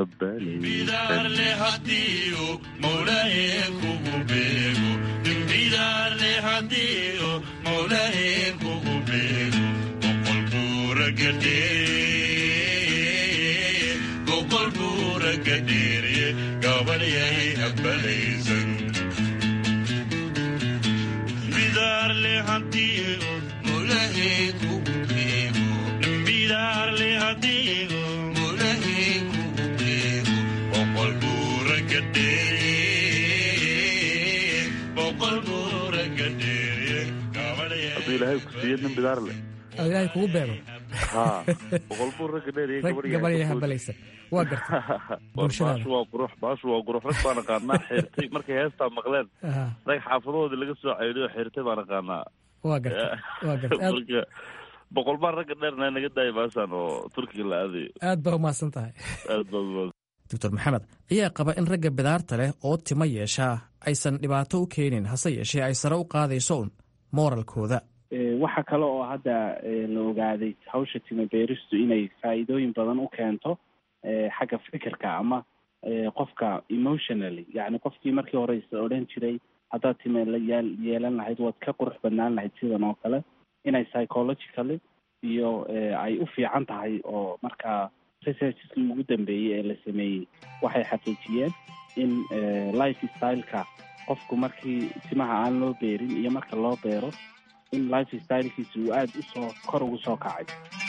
Speaker 9: habbalaysan
Speaker 8: hadduu ilaahay ku siiyo nin bidaar leh
Speaker 4: oo ilaahay kugu beego
Speaker 8: ha boqol buu ragga dheeriye
Speaker 4: gabadhaya habalaysan waa garta
Speaker 8: baashu waa qurux baashu waa qurux rag baan aqaanaa xirtay markay heestaa maqleen rag xaafadoodii laga soo ceydiyo xirtay baan aqaanaa
Speaker 4: waa garta waa garta
Speaker 8: marka boqol baan ragga dheerna naga daaya baasaan oo turkiga la aadayo
Speaker 4: aad baa umahadsan tahay
Speaker 8: aad baa
Speaker 4: doctor maxamed ayaa qaba in ragga bidaarta leh oo timo yeeshaa aysan dhibaato u keenin hase yeeshee ay sare u qaadayso un mooralkooda
Speaker 5: waxa kale oo hadda la ogaaday hawsha timo beeristu inay faa'iidooyin badan u keento xagga fikirka ama qofka emotionally yacni qofkii markii horeysa odhan jiray haddaad time la yeel yeelan lahayd waad ka qurux badnaan lahayd sidan oo kale inay psychologically iyo ay u fiican tahay oo markaa researcheskii ugu dambeeyey ee la sameeyey waxay xaqiijiyeen in life styleka qofku markii timaha aan loo beerin iyo marka loo beero in life stylekiisa uu aada usoo kor ugu soo kacay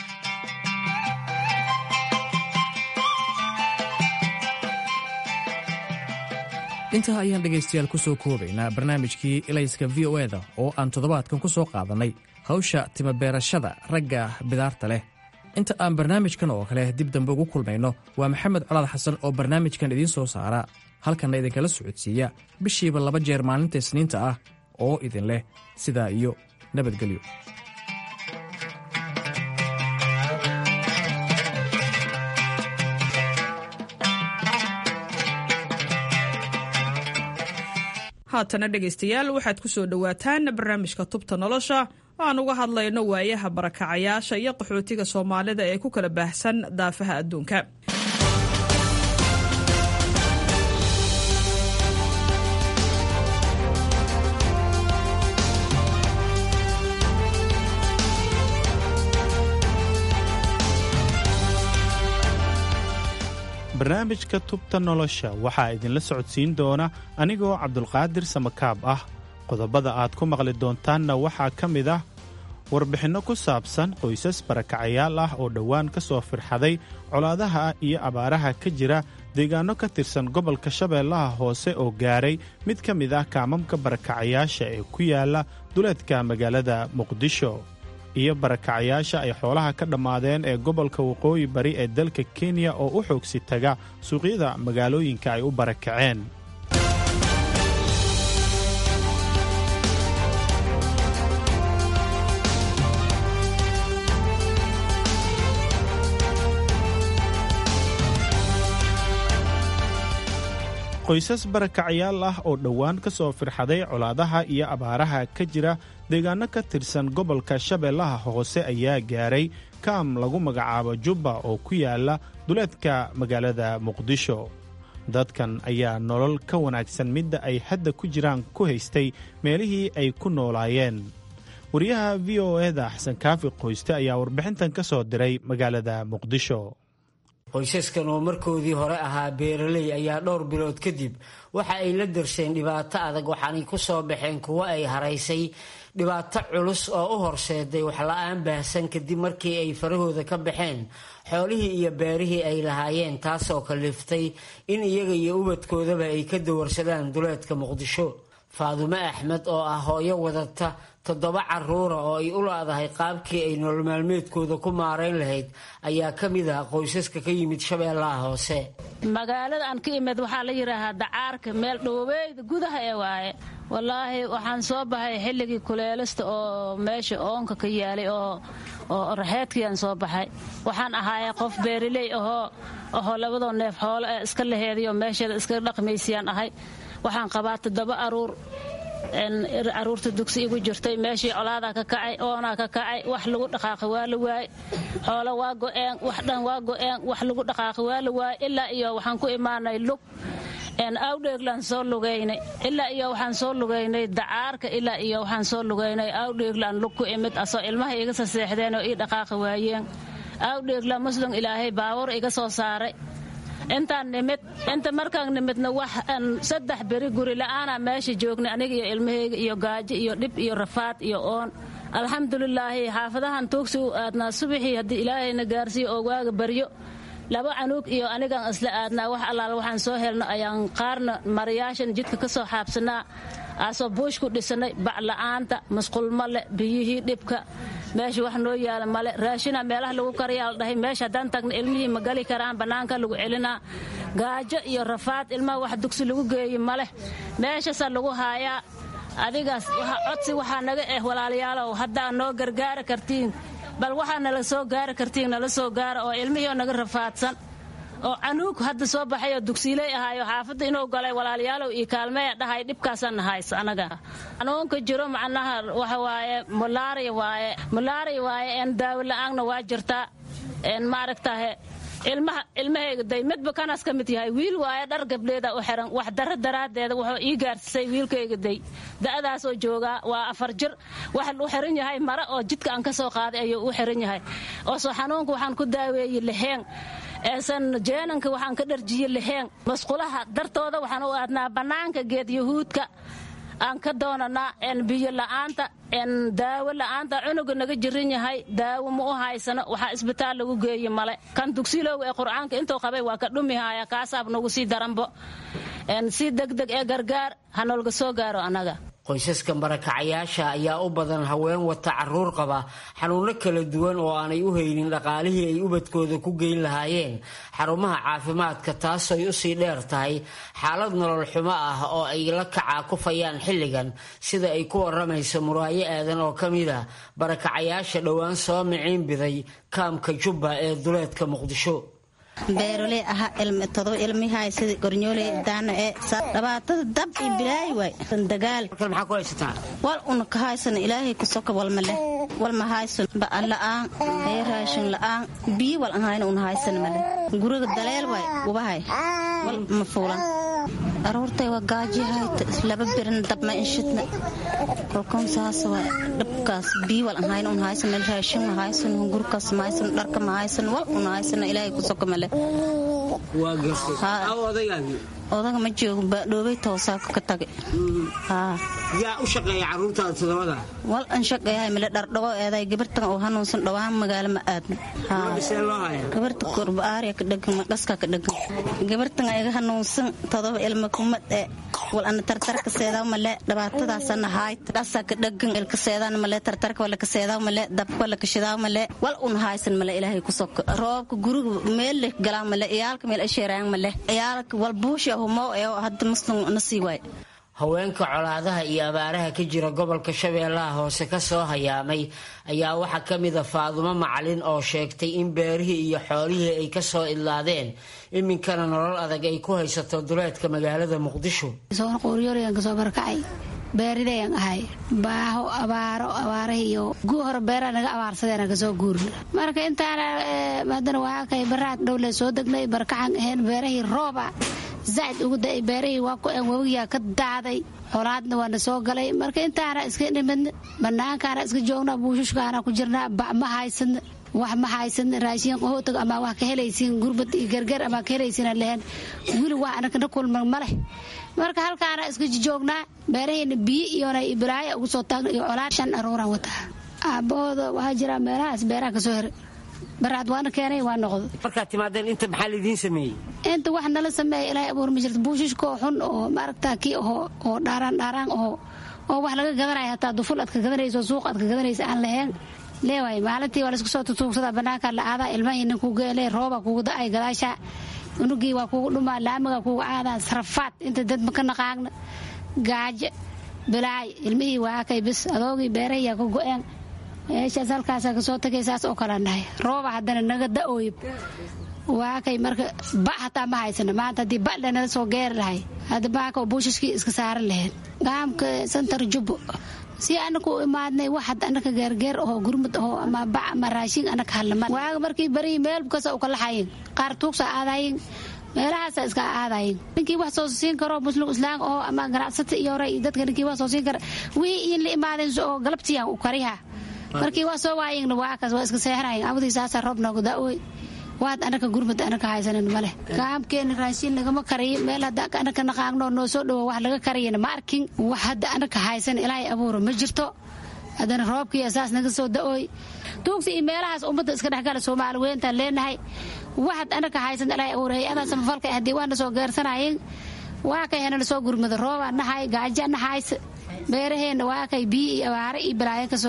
Speaker 4: intaa ayaan dhegaystayaal ku soo koobaynaa barnaamijkii ilayska v o eda oo aan toddobaadkan ku soo qaadannay hawsha timabeerashada ragga bidaarta leh inta aan barnaamijkan oo kale dib dambe ugu kulmayno waa maxamed colaad xasan oo barnaamijkan idiin soo saara halkanna idinkala socodsiiya bishiiba laba jeer maalinta isniinta ah oo idin leh sidaa iyo nabadgelyo
Speaker 9: haatana dhegaystayaal waxaad ku soo dhowaataan barnaamijka tubta nolosha oo aan uga hadlayno waayaha barakacayaasha iyo qaxootiga soomaalida ee ku kala baahsan daafaha adduunka
Speaker 10: barnaamijka tubta nolosha waxaa idinla socodsiin doona anigoo cabdulqaadir samakaab ah qodobada aad ku maqli doontaanna waxaa ka mid ah warbixinno ku saabsan qoysas barakacayaal ah oo dhowaan ka soo firxaday colaadaha iyo abaaraha ka jira deegaanno ka tirsan gobolka shabeellaha hoose oo gaaray mid ka mid ah kaamamka barakacayaasha ee ku yaala duleedka magaalada muqdisho iyo barakacayaasha ay xoolaha ka dhammaadeen ee gobolka waqooyi bari ee dalka kenya oo u xoogsi taga suuqyada magaalooyinka ay u barakaceen qoysas barakacayaal ah oo dhowaan ka soo firxaday colaadaha iyo abaaraha ka jira deegaanno ka tirsan gobolka shabeellaha hoose ayaa gaaray kaam lagu magacaabo jubba oo ku yaala duleedka magaalada muqdisho dadkan ayaa nolol ka wanaagsan midda ay hadda ku jiraan ku haystay meelihii ay ku noolaayeen wariyaha v o eda xasan kaafi qoyste ayaa warbixintan ka soo diray magaalada muqdisho
Speaker 11: qoysaskan oo markoodii hore ahaa beeraley ayaa dhowr bilood kadib waxa ay la darseen dhibaato adag waxaanay ku soo baxeen kuwo ay haraysay dhibaato culus oo u horseeday waxla-aan baahsan kadib markii ay farahooda ka baxeen xoolihii iyo beerihii ay lahaayeen taasoo kaliftay in iyaga iyo ubadkoodaba ay ka dawarsadaan duleedka muqdisho faadume axmed oo ah hooyo wadata toddoba caruura oo ay u laadahay qaabkii ay nolol maalmeedkooda ku maarayn lahayd ayaa ka mid ah qoysaska ka yimid shabeellaha hoose
Speaker 12: magaalada aan ka imid waxaa la yidhaahaa dacaarka meel dhoweyda gudaha ee waaye wallaahi waxaan soo baxay xilligii kuleelista oo meesha oonka ka yaalay oo oo raxeedkiiaan soo baxay waxaan ahaayay qof beeriley ahoo ahoo labadoo neef xoolo ee iska laheeday oo meesheeda iska dhaqmaysiyaan ahay waxaan qabaa toddoba aruur caruurta dugsi igu jirtay meeshii colaadaa ka kacay oonaa ka kacay wax lagu dhaqaaqi waa la waay xoolo waa go'een wax dhan waa go'een wax lagu dhaqaaqi waa la waay ilaa iyo waxaan ku imaanay lug awdheeglaan soo lugaynay ilaa iyo waxaan soo lugaynay dacaarka ilaa iyo waxaan soo lugaynay awdheeglaan lug ku imid asoo ilmaha iga saseexdeen oo ii dhaqaaqi waayeen awdheeglaan muslim ilaahay baawur iga soo saaray intaan nimid inta markaan nimidna wax saddex beri guri la'aana meesha joognay aniga iyo ilmahayga iyo gaajo iyo dhib iyo rafaad iyo oon alxamdulilaahi xaafadahan tuugsi u aadnaa subaxii haddii ilaahayna gaarsiiyo oo waaga baryo laba canuug iyo anigaan isla aadnaa wax allaal waxaan soo helno ayaan qaarna marayaashan jidka ka soo xaabsanaa aasoo buush ku dhisanay bacla'aanta masqulma leh biyihii dhibka meesha wax noo yaala male raashina meelaha lagu karayaa la dhahay meesha haddaan tagna ilmihii ma gali karaan bannaanka lagu celinaa gaajo iyo rafaad ilmaha wax dugsi lagu geeyi maleh meeshaasaa lagu haayaa adigaas codsi waxaa naga eh walaalayaalow haddaa noo gargaari kartiin bal waxaa nala soo gaari kartiin nala soo gaara oo ilmihii oo naga rafaadsan oo canuug hadda soo baxay oo dugsiiley ahaayo xaafadda inuu galay walaalayaalow iyo kaalmeya dhahay dhibkaasaan nahaysa anaga xanuunka jiro macnaha waxa waaye mulaari waaye mulaari waaye een daawo la-aanna waa jirtaa een maaragtahe ilmaha ilmahayga day midba kanaas ka mid yahay wiil waaye dhar gabdheeda u xiran wax daro daraaddeeda wuxuu ii gaarsisay wiilkayga day da'daasoo joogaa waa afar jir waxa u xiran yahay mare oo jidka aan ka soo qaaday ayuu u xiran yahay oo soo xanuunka waxaan ku daaweeyey laheen eesan jeenanka waxaan ka dharjiye laheen masqulaha dartooda waxaan u aadnaa bannaanka geed yahuudka aan ka doonanaa een biyo la'aanta een daawo la'aanta cunuga naga jirin yahay daawo ma u haysano waxaa isbitaal lagu geeye male kan dugsilowga ee qur'aanka intuu qabay waa ka dhumihaya kaasaab nagu sii daranbo een si degdeg ee gargaar ha noolga soo gaaro annaga
Speaker 11: qoysaska barakacayaasha ayaa u badan haween wata caruur qaba xanuuno kala duwan oo aanay u haynin dhaqaalihii ay ubadkooda ku geyn lahaayeen xarumaha caafimaadka taasooy usii dheer tahay xaalad nolol xumo ah oo ay la kacaa kufayaan xilligan sida ay ku waramayso muraayo aadan oo ka mid a barakacayaasha dhowaan soo miciin biday kaamka jubba ee duleedka muqdisho
Speaker 13: beeroley aha todoba ilmihay sida gornyooley daana ee dhibaatada dab iyo bilaay waay dagaal wal una ka haysan ilaahay kusoka walma leh walma haysan ba'an la'aan ee raashin la'aan biyo wal an hayna una haysan male guriga daleel waay ubahay wal ma fuulan aroortay waa gaajihayta laba birin dabma inshidna kolkoon saas waa dhabkaas biyo wal an hayna una haysan male raashin ma haysan gurkaas ma haysan dharka ma haysan wal una haysan ilaahay kusoka male odaga ma joogo baadhoobay toosaa ka tagay
Speaker 11: yaa u shaqeeya caruurtaada todobada
Speaker 13: wal an shaqeeyahay male dhardhago eeday gabartan oo hanuunsan dhawaan magaalo ma aadna gabarta korbaariya ka dhegan maqaska ka dhegan gabartan iga hanuunsan todoba ilma kuma ee wal ana tartarka seedaa male dhibaatadaasana haayta dhasa ka dhegan ilka seedaan male tartarka wala ka seedaa male dabka wala ka shidaa male wal un haysan male ilaahay ku soko roobka guriga meel leh galaa male iyaalka meel asheeraan male iyaalka wal buusha humo ee hadda muslim nasii waay
Speaker 11: haweenka colaadaha iyo abaaraha ka jira gobolka shabeellaha hoose ka soo hayaamay ayaa waxaa ka mida faadumo macalin oo sheegtay in beerihii iyo xoolihii ay ka soo idlaadeen iminkana nolol adag ay ku haysato duleedka magaalada muqdisho
Speaker 14: qooryooryan kasoo barkacay beeridayan ahay baaho abaaro abaarahiiyo guu hore beeraa naga abaarsadeen kasoo guurna marka intaana haddana waa kay baraad dhowle soo degnay barkaxan ahayn beerahii rooba zaid ugu da beerahii waa ku een wabigaa ka daaday xolaadna waana soo galay marka intaana iska dhimidna banaankaana iska joogna buushushkaana ku jirnaa ba ma haysadna wax ma haysadna raashin qahootag ama wax ka helaysiin gurbad iyo gargar ama ka helaysiina lehen wili wax anaka na kulman ma leh marka halkaana iska joognaa beeraheena biyo iyona balaayo ugu soo taagna iyo colaad shan aruuraan wataa aabahooda waxaa jira meelahaas beeraha kasoo heray baraad waana keenay waa noqdo
Speaker 11: markaad timaadeen inta maxaa lidiin sameeyey
Speaker 14: inta wax nala sameeya ilaahay abuur ma jirto buushishkoo xun oo maaragta kii ahoo oo dhaaraan dhaaraan oo oo wax laga gadanaya hataa duful aad ka gadanayso suuq aad ka gadanaysa aan lahayn leewaay maalintii waa laisku soo tutuugsadaa banaanka la aadaa ilmahii nin kugu geele rooba kugu da-ay gadaasha unugii waa kugu dhumaa laamiga kugu caadaa sarafaad inta dad maka naqaagna gaajo bilaay ilmihii waa kay bis adoogii beerahiyaa ka go-een meeshaas halkaasa kasoo tagay saas oo kala dhahay rooba haddana naga da-ooyib waa kay marka ba hataa ma haysana maanta haddii ba lanala soo geeri lahay hadda baaka buushashkii iska saaran lahayd gaamka santar jubbo si anaka u imaadnay wax had anaka geergeer ahoo gurmud ahoo ama bac ama raashin anaka hadlama waaga markii bariyi meel kasa u kalaxayin qaar tuugsa aadayin meelahaasa iska aadayin ninkii wax soo siin karo muslim islaam oo ama ganacsata iyo hore iyo dadka ninkii wax soo siin kara wixii in la imaadeen oo galabtiyan u kariha markii waa soo waayingna waa kaas waa iska seexanayin abadii saasa roob noogu da-oy waad anaka gurmud anaka haysanin maleh gaamkeena raashin lagama kariyo meel hadda anaka naqaagno noo soo dhowo wax laga kariyana ma arkin wax hadda anaka haysan ilaahay abuuro ma jirto haddana roobkii saas naga soo da-ooy tuugsi iyo meelahaas ummadda iska dhexgala soomaali weyntaan leenahay waxad anaka haysan ilaahay abuuro hay-adaa samafalka haddii waana soo geersanayin waa kay hanala soo gurmada roobaa nahay gaaja nahays beeraheenna waa kay biyo iyo abaare iyo balaayo kasoo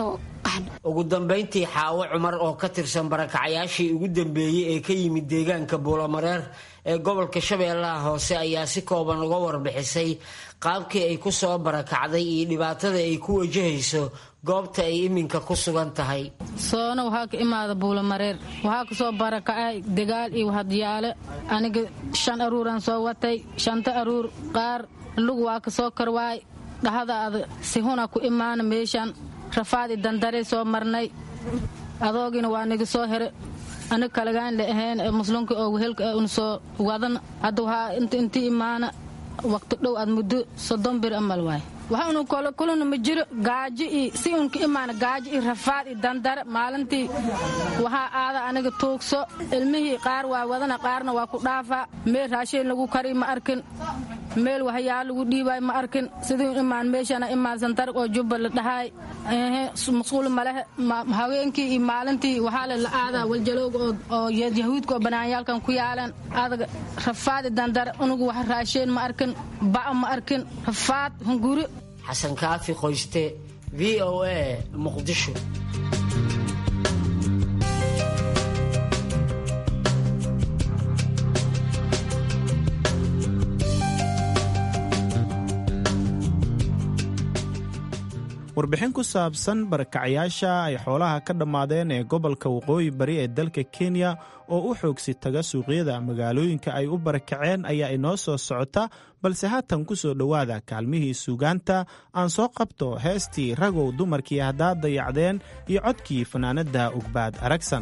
Speaker 14: qaxna
Speaker 11: ugu dambayntii xaawo cumar oo ka tirsan barakacyaashii ugu dambeeyey ee ka yimid deegaanka buulamareer ee gobolka shabeellaha hoose ayaa si kooban uga warbixisay qaabkii ay ku soo barakacday iyo dhibaatada ay ku wajahayso goobta ay iminka ku sugan tahay
Speaker 15: soona waxaa ka imaada buulamareer waxaa kasoo barakacay dagaal iyo hadyaale aniga shan aruuraan soo watay shanta aruur qaar lug waa ka soo karwaay dhahada ad sihuna ku imaana meeshan rafaadi dandaray soo marnay adoogina waa niga soo here anig kalagaan la ahayn ee muslimka oo wehelka una soo wadan hadda waxaa inta intii imaana waqti dhow aad muddo soddon bir amal waay waxaunu kuluna ma jiro gaajo iyo si unka imaana gaajo iyo rafaad iyo dandare maalintii waxaa aada aniga tuugso ilmihii qaar waa wadana qaarna waa ku dhaafaa meel raashin lagu kari ma arkin meel waxyaa lagu dhiibaay ma arkin sidii imaan meeshana imaan santarg oo jubba la dhahaay masquul malehe haweenkii iyo maalintii waxaa le la aadaa waljalowga oo yahuudka oo banaanyaalkan ku yaalan adaga rafaadi dandare unugu wax raasheen ma arkin ba'a ma arkin rafaad hunguri
Speaker 11: xasan kaafi qoyste v o a muqdisho
Speaker 10: warbixin ku saabsan barakacyaasha ay xoolaha ka dhammaadeen ee gobolka waqooyi bari ee dalka kenya oo u xoogsi taga suuqyada magaalooyinka ay u barakaceen ayaa inoo soo socota balse haatan ku soo dhowaada kaalmihii suugaanta aan soo qabto heestii ragow dumarkii haddaad dayacdeen iyo codkii fanaanadda ugbaad aragsan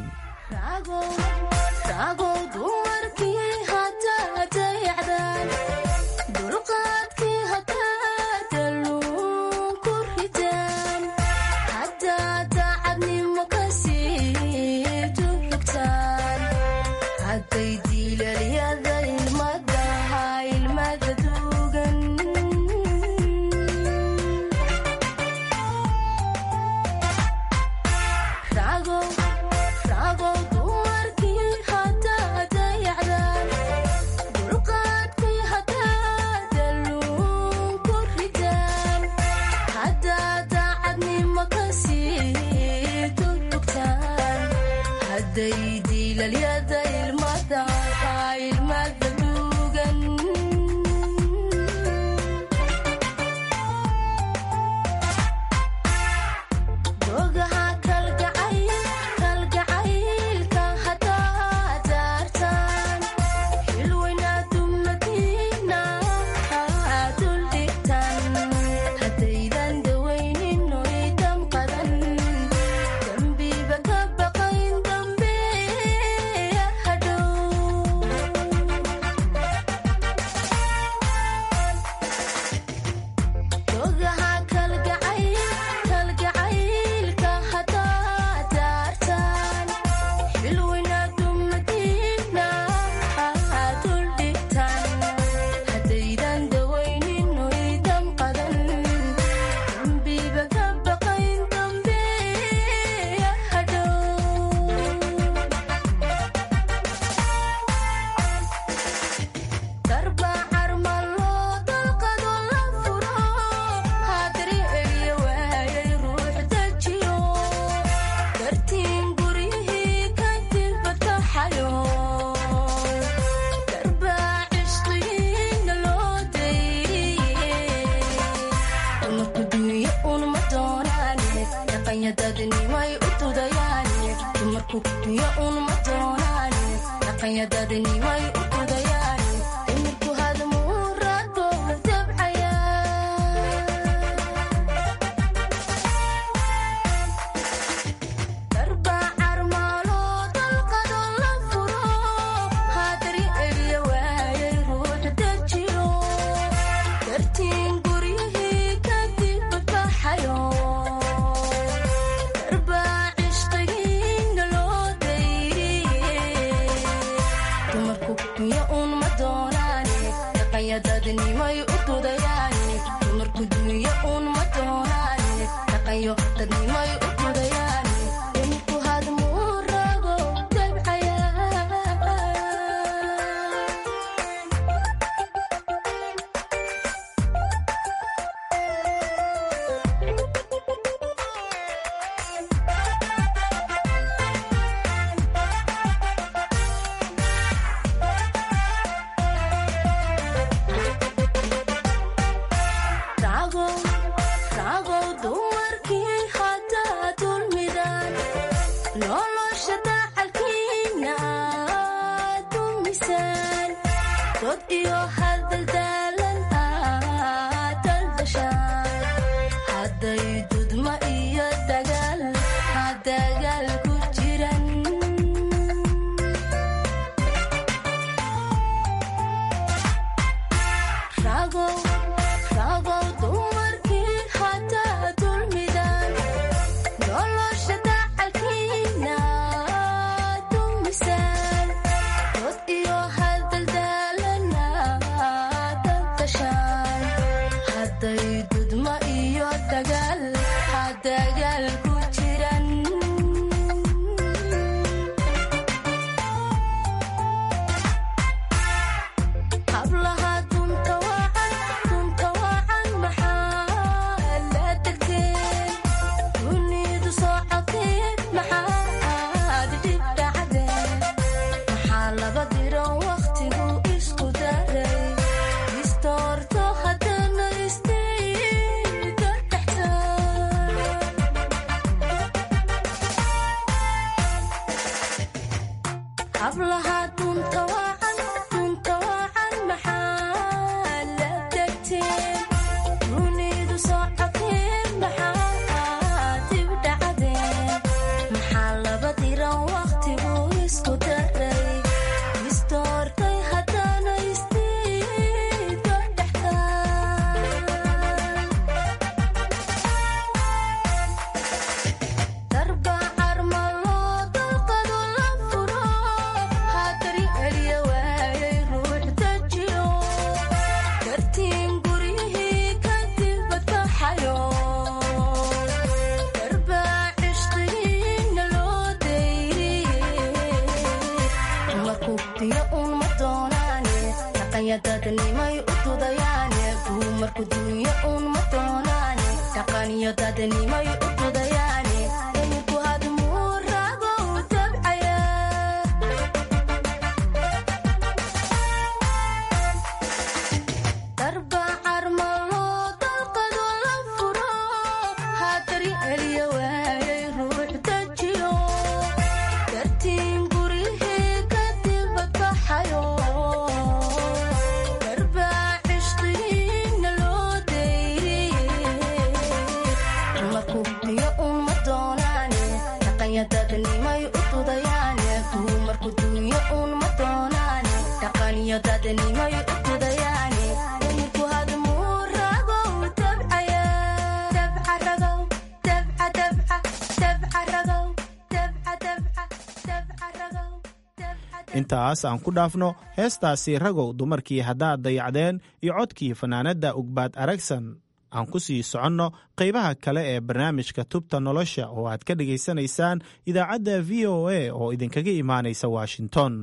Speaker 10: intaas aan ku dhaafno heestaasi ragow dumarkii haddaad dayacdeen iyo codkii fanaanadda ugbaad aragsan aan ku sii soconno qaybaha kale ee barnaamijka tubta nolosha oo aad ka dhegaysanaysaan idaacadda v o a oo idinkaga imaanaysa washington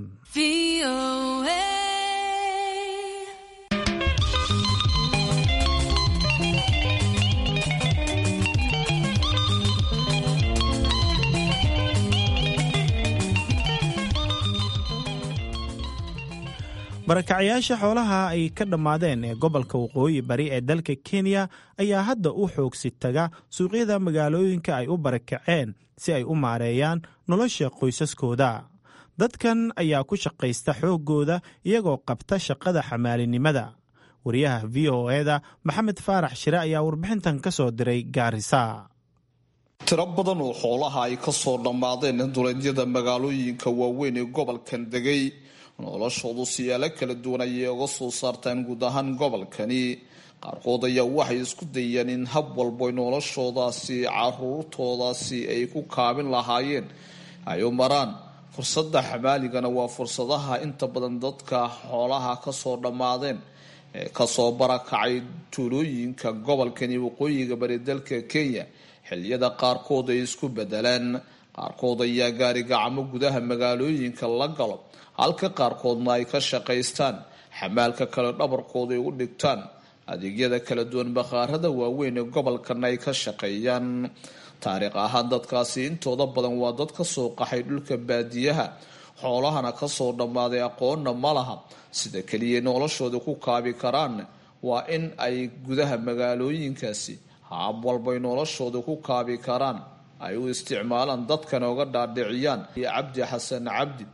Speaker 10: barakacyaasha xoolaha ay ka dhammaadeen ee gobolka waqooyi bari ee dalka kenya ayaa hadda u xoogsi taga suuqyada magaalooyinka ay u barakaceen si ay u maareeyaan nolosha qoysaskooda dadkan ayaa ku shaqaysta xooggooda iyagoo qabta shaqada xamaalinimada wariyaha v o eda maxamed faarax shire ayaa warbixintan ka soo diray gaarisa
Speaker 16: tiro badan oo xoolaha ay ka soo dhammaadeen duleedyada magaalooyinka waaweyn ee gobolkan degay noloshoodu siyaalo kala duwan ayay uga soo saartaan guud ahaan gobolkani qaarkood ayaa waxay isku dayeen in hab walbo noloshoodaasi caruurtoodaasi ay ku kaabin lahaayeen ay u maraan fursadda xamaaligana waa fursadaha inta badan dadka xoolaha kasoo dhammaadeen ee kasoo barakacay tuulooyinka gobolkani waqooyiga bari dalka kenya xiliyada qaarkood ay isku bedeleen qaarkood ayaa gaari gacmo gudaha magaalooyinka la galo halka qaarkoodna ay ka shaqaystaan xamaalka kale dhabarkooda ay u dhigtaan adeegyada kala duwan bakhaarada waaweyn ee gobolkana ay ka shaqeeyaan taariikh ahaan dadkaasi intooda badan waa dad kasoo qaxay dhulka baadiyaha xoolahana kasoo dhammaaday aqoonna ma laha sida keliya noloshooda ku kaabi karaan waa in ay gudaha magaalooyinkaasi haab walbay noloshooda ku kaabi karaan ay u isticmaalaan dadkana uga dhaadhiciyaan iyo cabdi xasan cabdi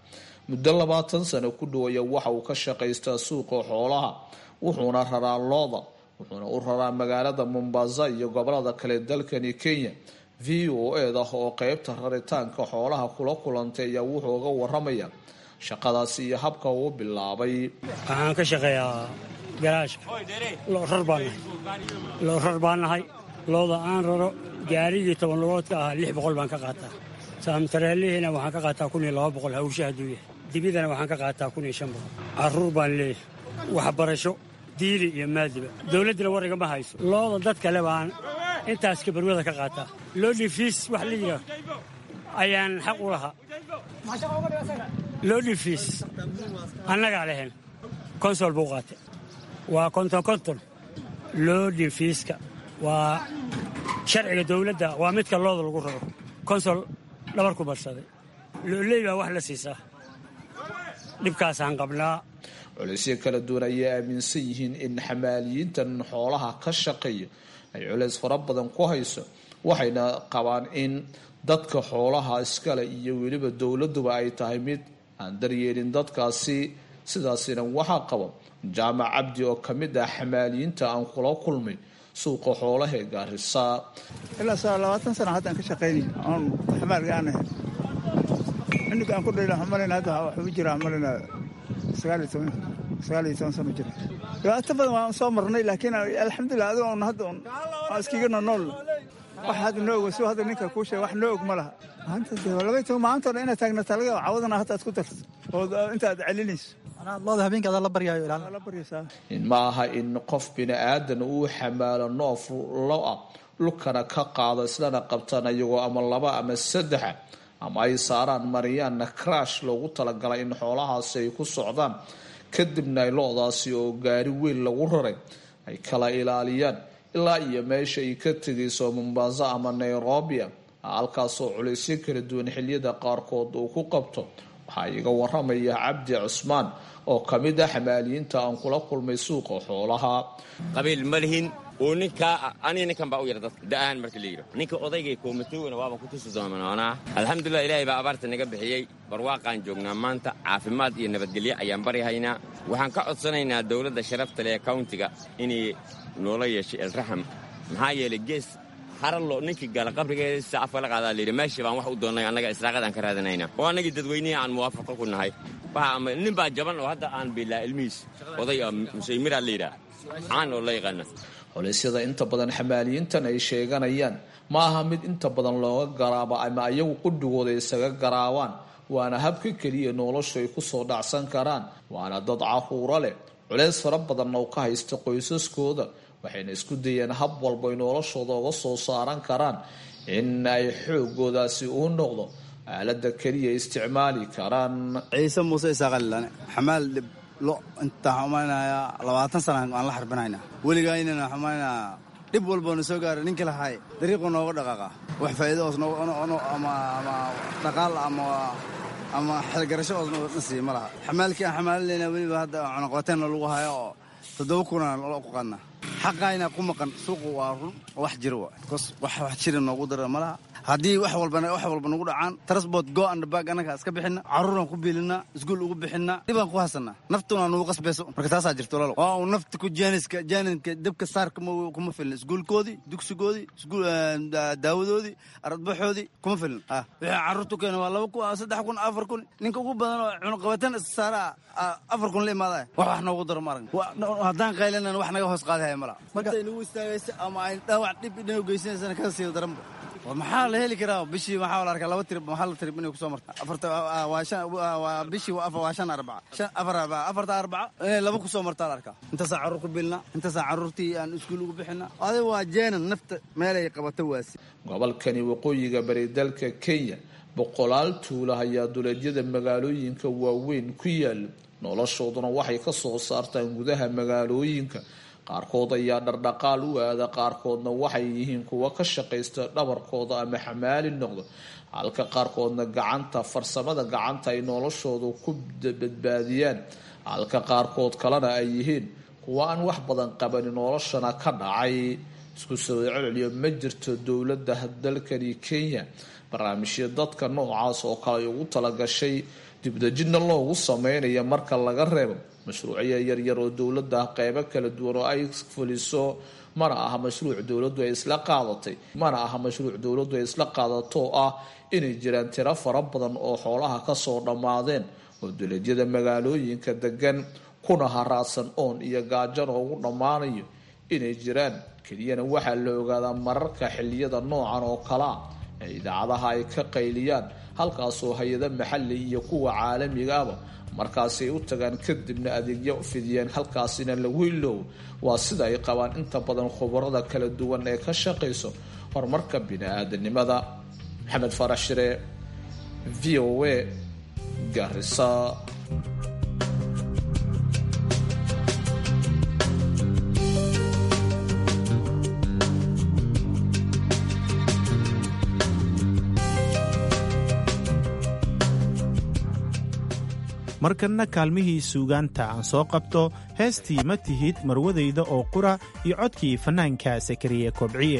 Speaker 16: muddo labaatan sano ku dhowaya waxa uu ka shaqaystaa suuqa xoolaha wuxuuna raraa looda wuxuuna u raraa magaalada mombasa iyo gobolada kale dalkani kenya v o eda oo qeybta raritaanka xoolaha kula kulantay ayaa wuxuu uga waramaya shaqadaasi iyo habka uu bilaabay
Speaker 17: waxaan ka shaqeeyaa garaashka rar baan nahay loo rar baan nahay looda aan raro gaarigii toban lugoodka ahaa lix boqol baan ka qaataa saamtareelihiina waxaan ka qaataa kun iyo laba boqol hawsha hadduu yahay dibidana waxaan ka qaataa kun iyo shan boqol carruur baan leeyahay waxbarasho diili iyo maadiba dowladdina war igama hayso looda dad kale baan intaas kabarwada ka qaataa loodhifiis wax la yidhaah ayaan xaq u lahaa loodhifiis annagaa lehen konsol buu qaatay waa konton konton loodhifiiska waa sharciga dowladda waa midka looda lagu raro konsol dhabar ku barsaday looley baa wax la siisaa dhibkaasaan qabnaa
Speaker 16: culeysyo kala duwan ayay aaminsan yihiin in xamaaliyiintan xoolaha ka shaqeeya ay culeys fara badan ku hayso waxayna qabaan in dadka xoolaha iskale iyo weliba dowladuba ay tahay mid aan daryeelin dadkaasi sidaasina waxaa qaba jaamac cabdi oo ka mid ah xamaaliyiinta aan kula kulmay suuqa xoolaha ee gaarisa
Speaker 18: ilaa saa labaatan sana haddaan ka shaqaynay oon xamaalga aan ahay cunug aan ku dhayla malina hadda waxuu jiraa malina sagaal iyo toban sagaal iyo toban sano jira dhibaato badan waan soo marnay laakiin alxamdulilah adigo on hadda on waa iskiga nonool wax hadda noo og si hadda ninka kuu sheega wax noo og ma laha maanta laga toban maanta dhan inaad taagnataa laga cawadana hadda aad ku darto oo intaad celinayso
Speaker 19: looda habeenka adaa la baryaayo
Speaker 18: la baryaysaa
Speaker 16: in ma aha in qof bini aadan uu xamaalo noof lo ah dhulkana ka qaado islana qabtaan iyagoo ama laba ama saddexa ama ay saaraan mariyaanna crash loogu talagalay in xoolahaasi ay ku socdaan kadibna ay lo-daasi oo gaari weyn lagu raray ay kala ilaaliyaan ilaa iyo meesha ay ka tegayso mombasa ama nairobia halkaasoo culaysyo kala duwan xiliyada qaarkood uu ku qabto waxaa iga waramaya cabdi cusmaan oo ka mid ah xamaaliyiinta aan kula kulmay suuqa xoolaha
Speaker 20: qabiil ma lihin uu ninkaa aniga ninkan baa u yara dadka da'ahan marka la yidho ninka odaygay koomatowna waaban ku tusi doonoonaa alxamdulilah ilaahay baa abaarta naga bixiyey barwaaqaan joognaa maanta caafimaad iyo nabadgelyo ayaan baryahaynaa waxaan ka codsanaynaa dowladda sharafta leh ee kawntiga inay noola yeeshay elraxam maxaa yeelay gees harallo ninkii gala qabrigeesa afka la qaadaa layidhi meeshii baan wax u doonnay annaga israaqadaan ka raadinayna oo annagii dadweynihii aan muwaafaqo ku nahay nin baa jaban oo hadda aan biilaa ilmihiis oday musaymiraa la yidhaah caan oo la yaqaana
Speaker 16: culaysyada inta badan xamaaliyiintan ay sheeganayaan ma aha mid inta badan looga garaabo ama ayagu qudhigooda isaga garaabaan waana habka keliya noloshu ay kusoo dhacsan karaan waana dad caruuro leh culays fara badanna u ka haysta qoysaskooda waxayna isku dayeen hab walba ay noloshooda uga soo saaran karaan in ay xoogoodaasi uu noqdo aalada keliya isticmaali karaan
Speaker 19: ciise muuse isaaqalilane xamaal dhib lo intaan xumaynayaa labaatan sana aan la xarbinayna weligaynana xumaynaa dhib walboona soo gaara ninka lahay dariiqu nooga dhaqaaqa wax faa'iido oos ama dhaqaal ama ama xilgarasho oos na siiya ma laha xamaalkii aan xamaalinayna weliba hadda cunaqabateenna lagu hayo oo toddoba kunaan lo ku qadna xaqayna ku maqan suuqu waa run wax jira wa bcos wax wax jira noogu dara ma laha haddii wax walba wax walba nagu dhacaan transport go and bag annaga iska bixina carruuraan ku biilinaa iskuul ugu bixinaa dhibaan ku hasanaa naftuna nugu qasbayso marka taasaa jirto lalo waa uu nafta ku jaaniska jaaninka dabka saarka kuma filin iskuulkoodii dugsigoodii iskuul daawadoodii aradbaxoodii kuma filin wixii carruurtu keena waa laba kun saddex kun afar kun ninka ugu badan oo cunaqabatan saara afar kun la imaadaya wax wax noogu daro ma aragna haddaan qaylanan wax naga hoos qaadahaya mala markay nagu istaagaysa ama ay dhaawac dhib inoo geysanaysana kada sii daranba maxaa la heli karaa bishii waxaa la arkaa laba tirib maxaa la tirib inay kusoo marta afarta waa shan waa bishii waa shan arbaca shan afar arbaca afarta arbaca inay laba kusoo martaa la arkaa intaasaa carruur ku bilna intaasaa carruurtii aan iskuul ugu bixina adiga waa jeenan nafta meelay qabato waasi
Speaker 16: gobolkani waqooyiga bari dalka kenya boqolaal tuula ayaa duleedyada magaalooyinka waaweyn ku yaala noloshooduna waxay ka soo saartaan gudaha magaalooyinka qaarkood ayaa dhardhaqaal u aada qaarkoodna waxay yihiin kuwa ka shaqaysta dhabarkooda ama xamaali noqdo halka qaarkoodna gacanta farsamada gacanta ay noloshooda ku badbaadiyaan halka qaarkood kalena ay yihiin kuwa aan wax badan qabanin noloshana ka dhacay isku soo celceliyo ma jirto dowladda dalkani kenya barnaamijyo dadka noocaas oo kale ay ugu talagashay dibdejinna loogu sameynaya marka laga reebo mashruucyo yaryar oo dowladda qeybo kala duwan oo ay fuliso mana aha mashruuc dowladdu ay isla qaadatay mana aha mashruuc dowladdu ay isla qaadato oo ah inay jiraan tiro fara badan oo xoolaha kasoo dhammaadeen oo duleedyada magaalooyinka degan kuna haraadsan oon iyo gaajana ugu dhammaanayo inay jiraan keliyana waxaa la ogaadaa mararka xiliyada noocan oo kalea ee idaacadaha ay ka qayliyaan halkaasoo hay-ada maxali iyo kuwa caalamiga aba markaasay u tagaan kadibna adeegyo fidiyeen halkaasina lagu iloow waa sida ay qabaan inta badan khubarada kala duwan ee ka shaqayso horumarka bini-aadanimada maxamed farax shire v o a garisa
Speaker 10: markanna kaalmihii suugaanta aan soo qabto heestii ma tihid marwadayda oo qura iyo codkii fannaanka sakariye kobciye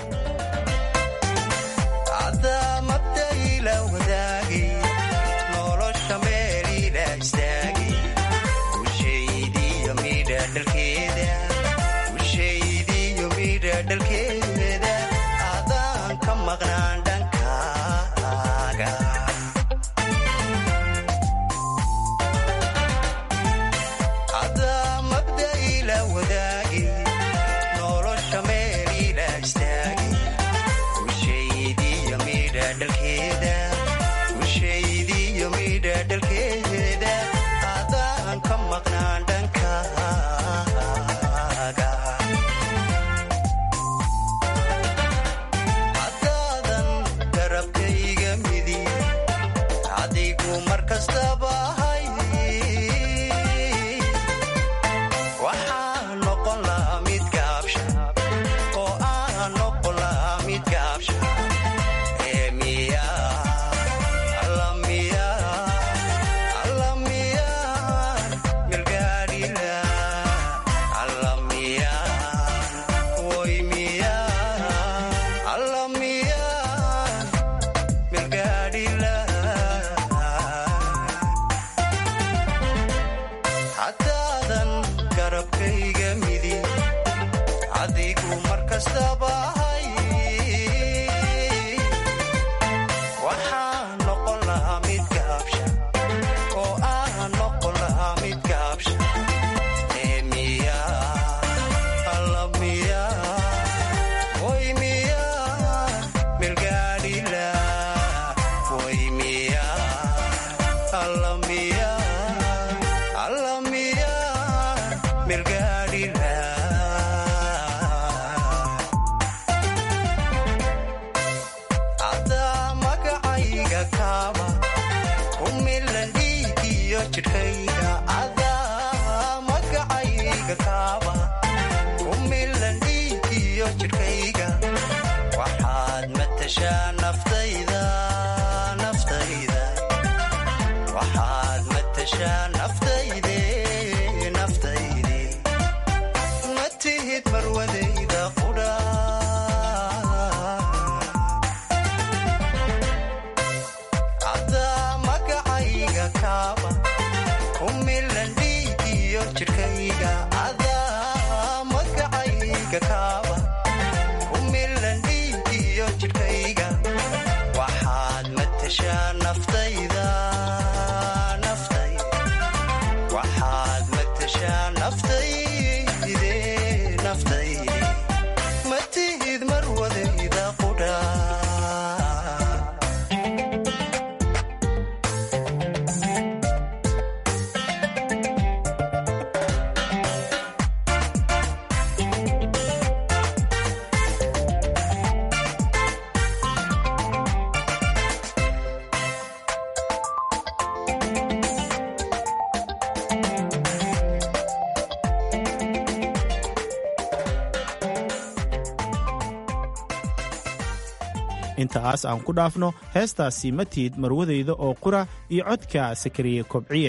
Speaker 10: intaas aan ku dhaafno heestaasi matiid marwadayda oo qura iyo codka sakariye kobciye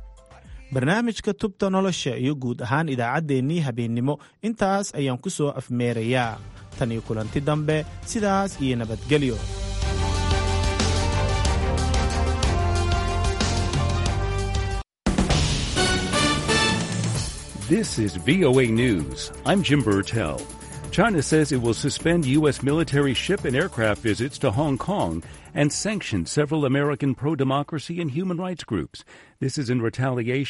Speaker 10: barnaamijka tubta nolosha iyo guud ahaan idaacaddeenii habeennimo intaas ayaan ku soo afmeerayaa tan iyo kulanti dambe sidaas iyo nabadgelyo
Speaker 21: This is VOA News. I'm Jim Burtell. China says it will suspend U.S. military ship and aircraft visits to Hong Kong and sanction several American pro democracy and human rights groups. This is in retaliation.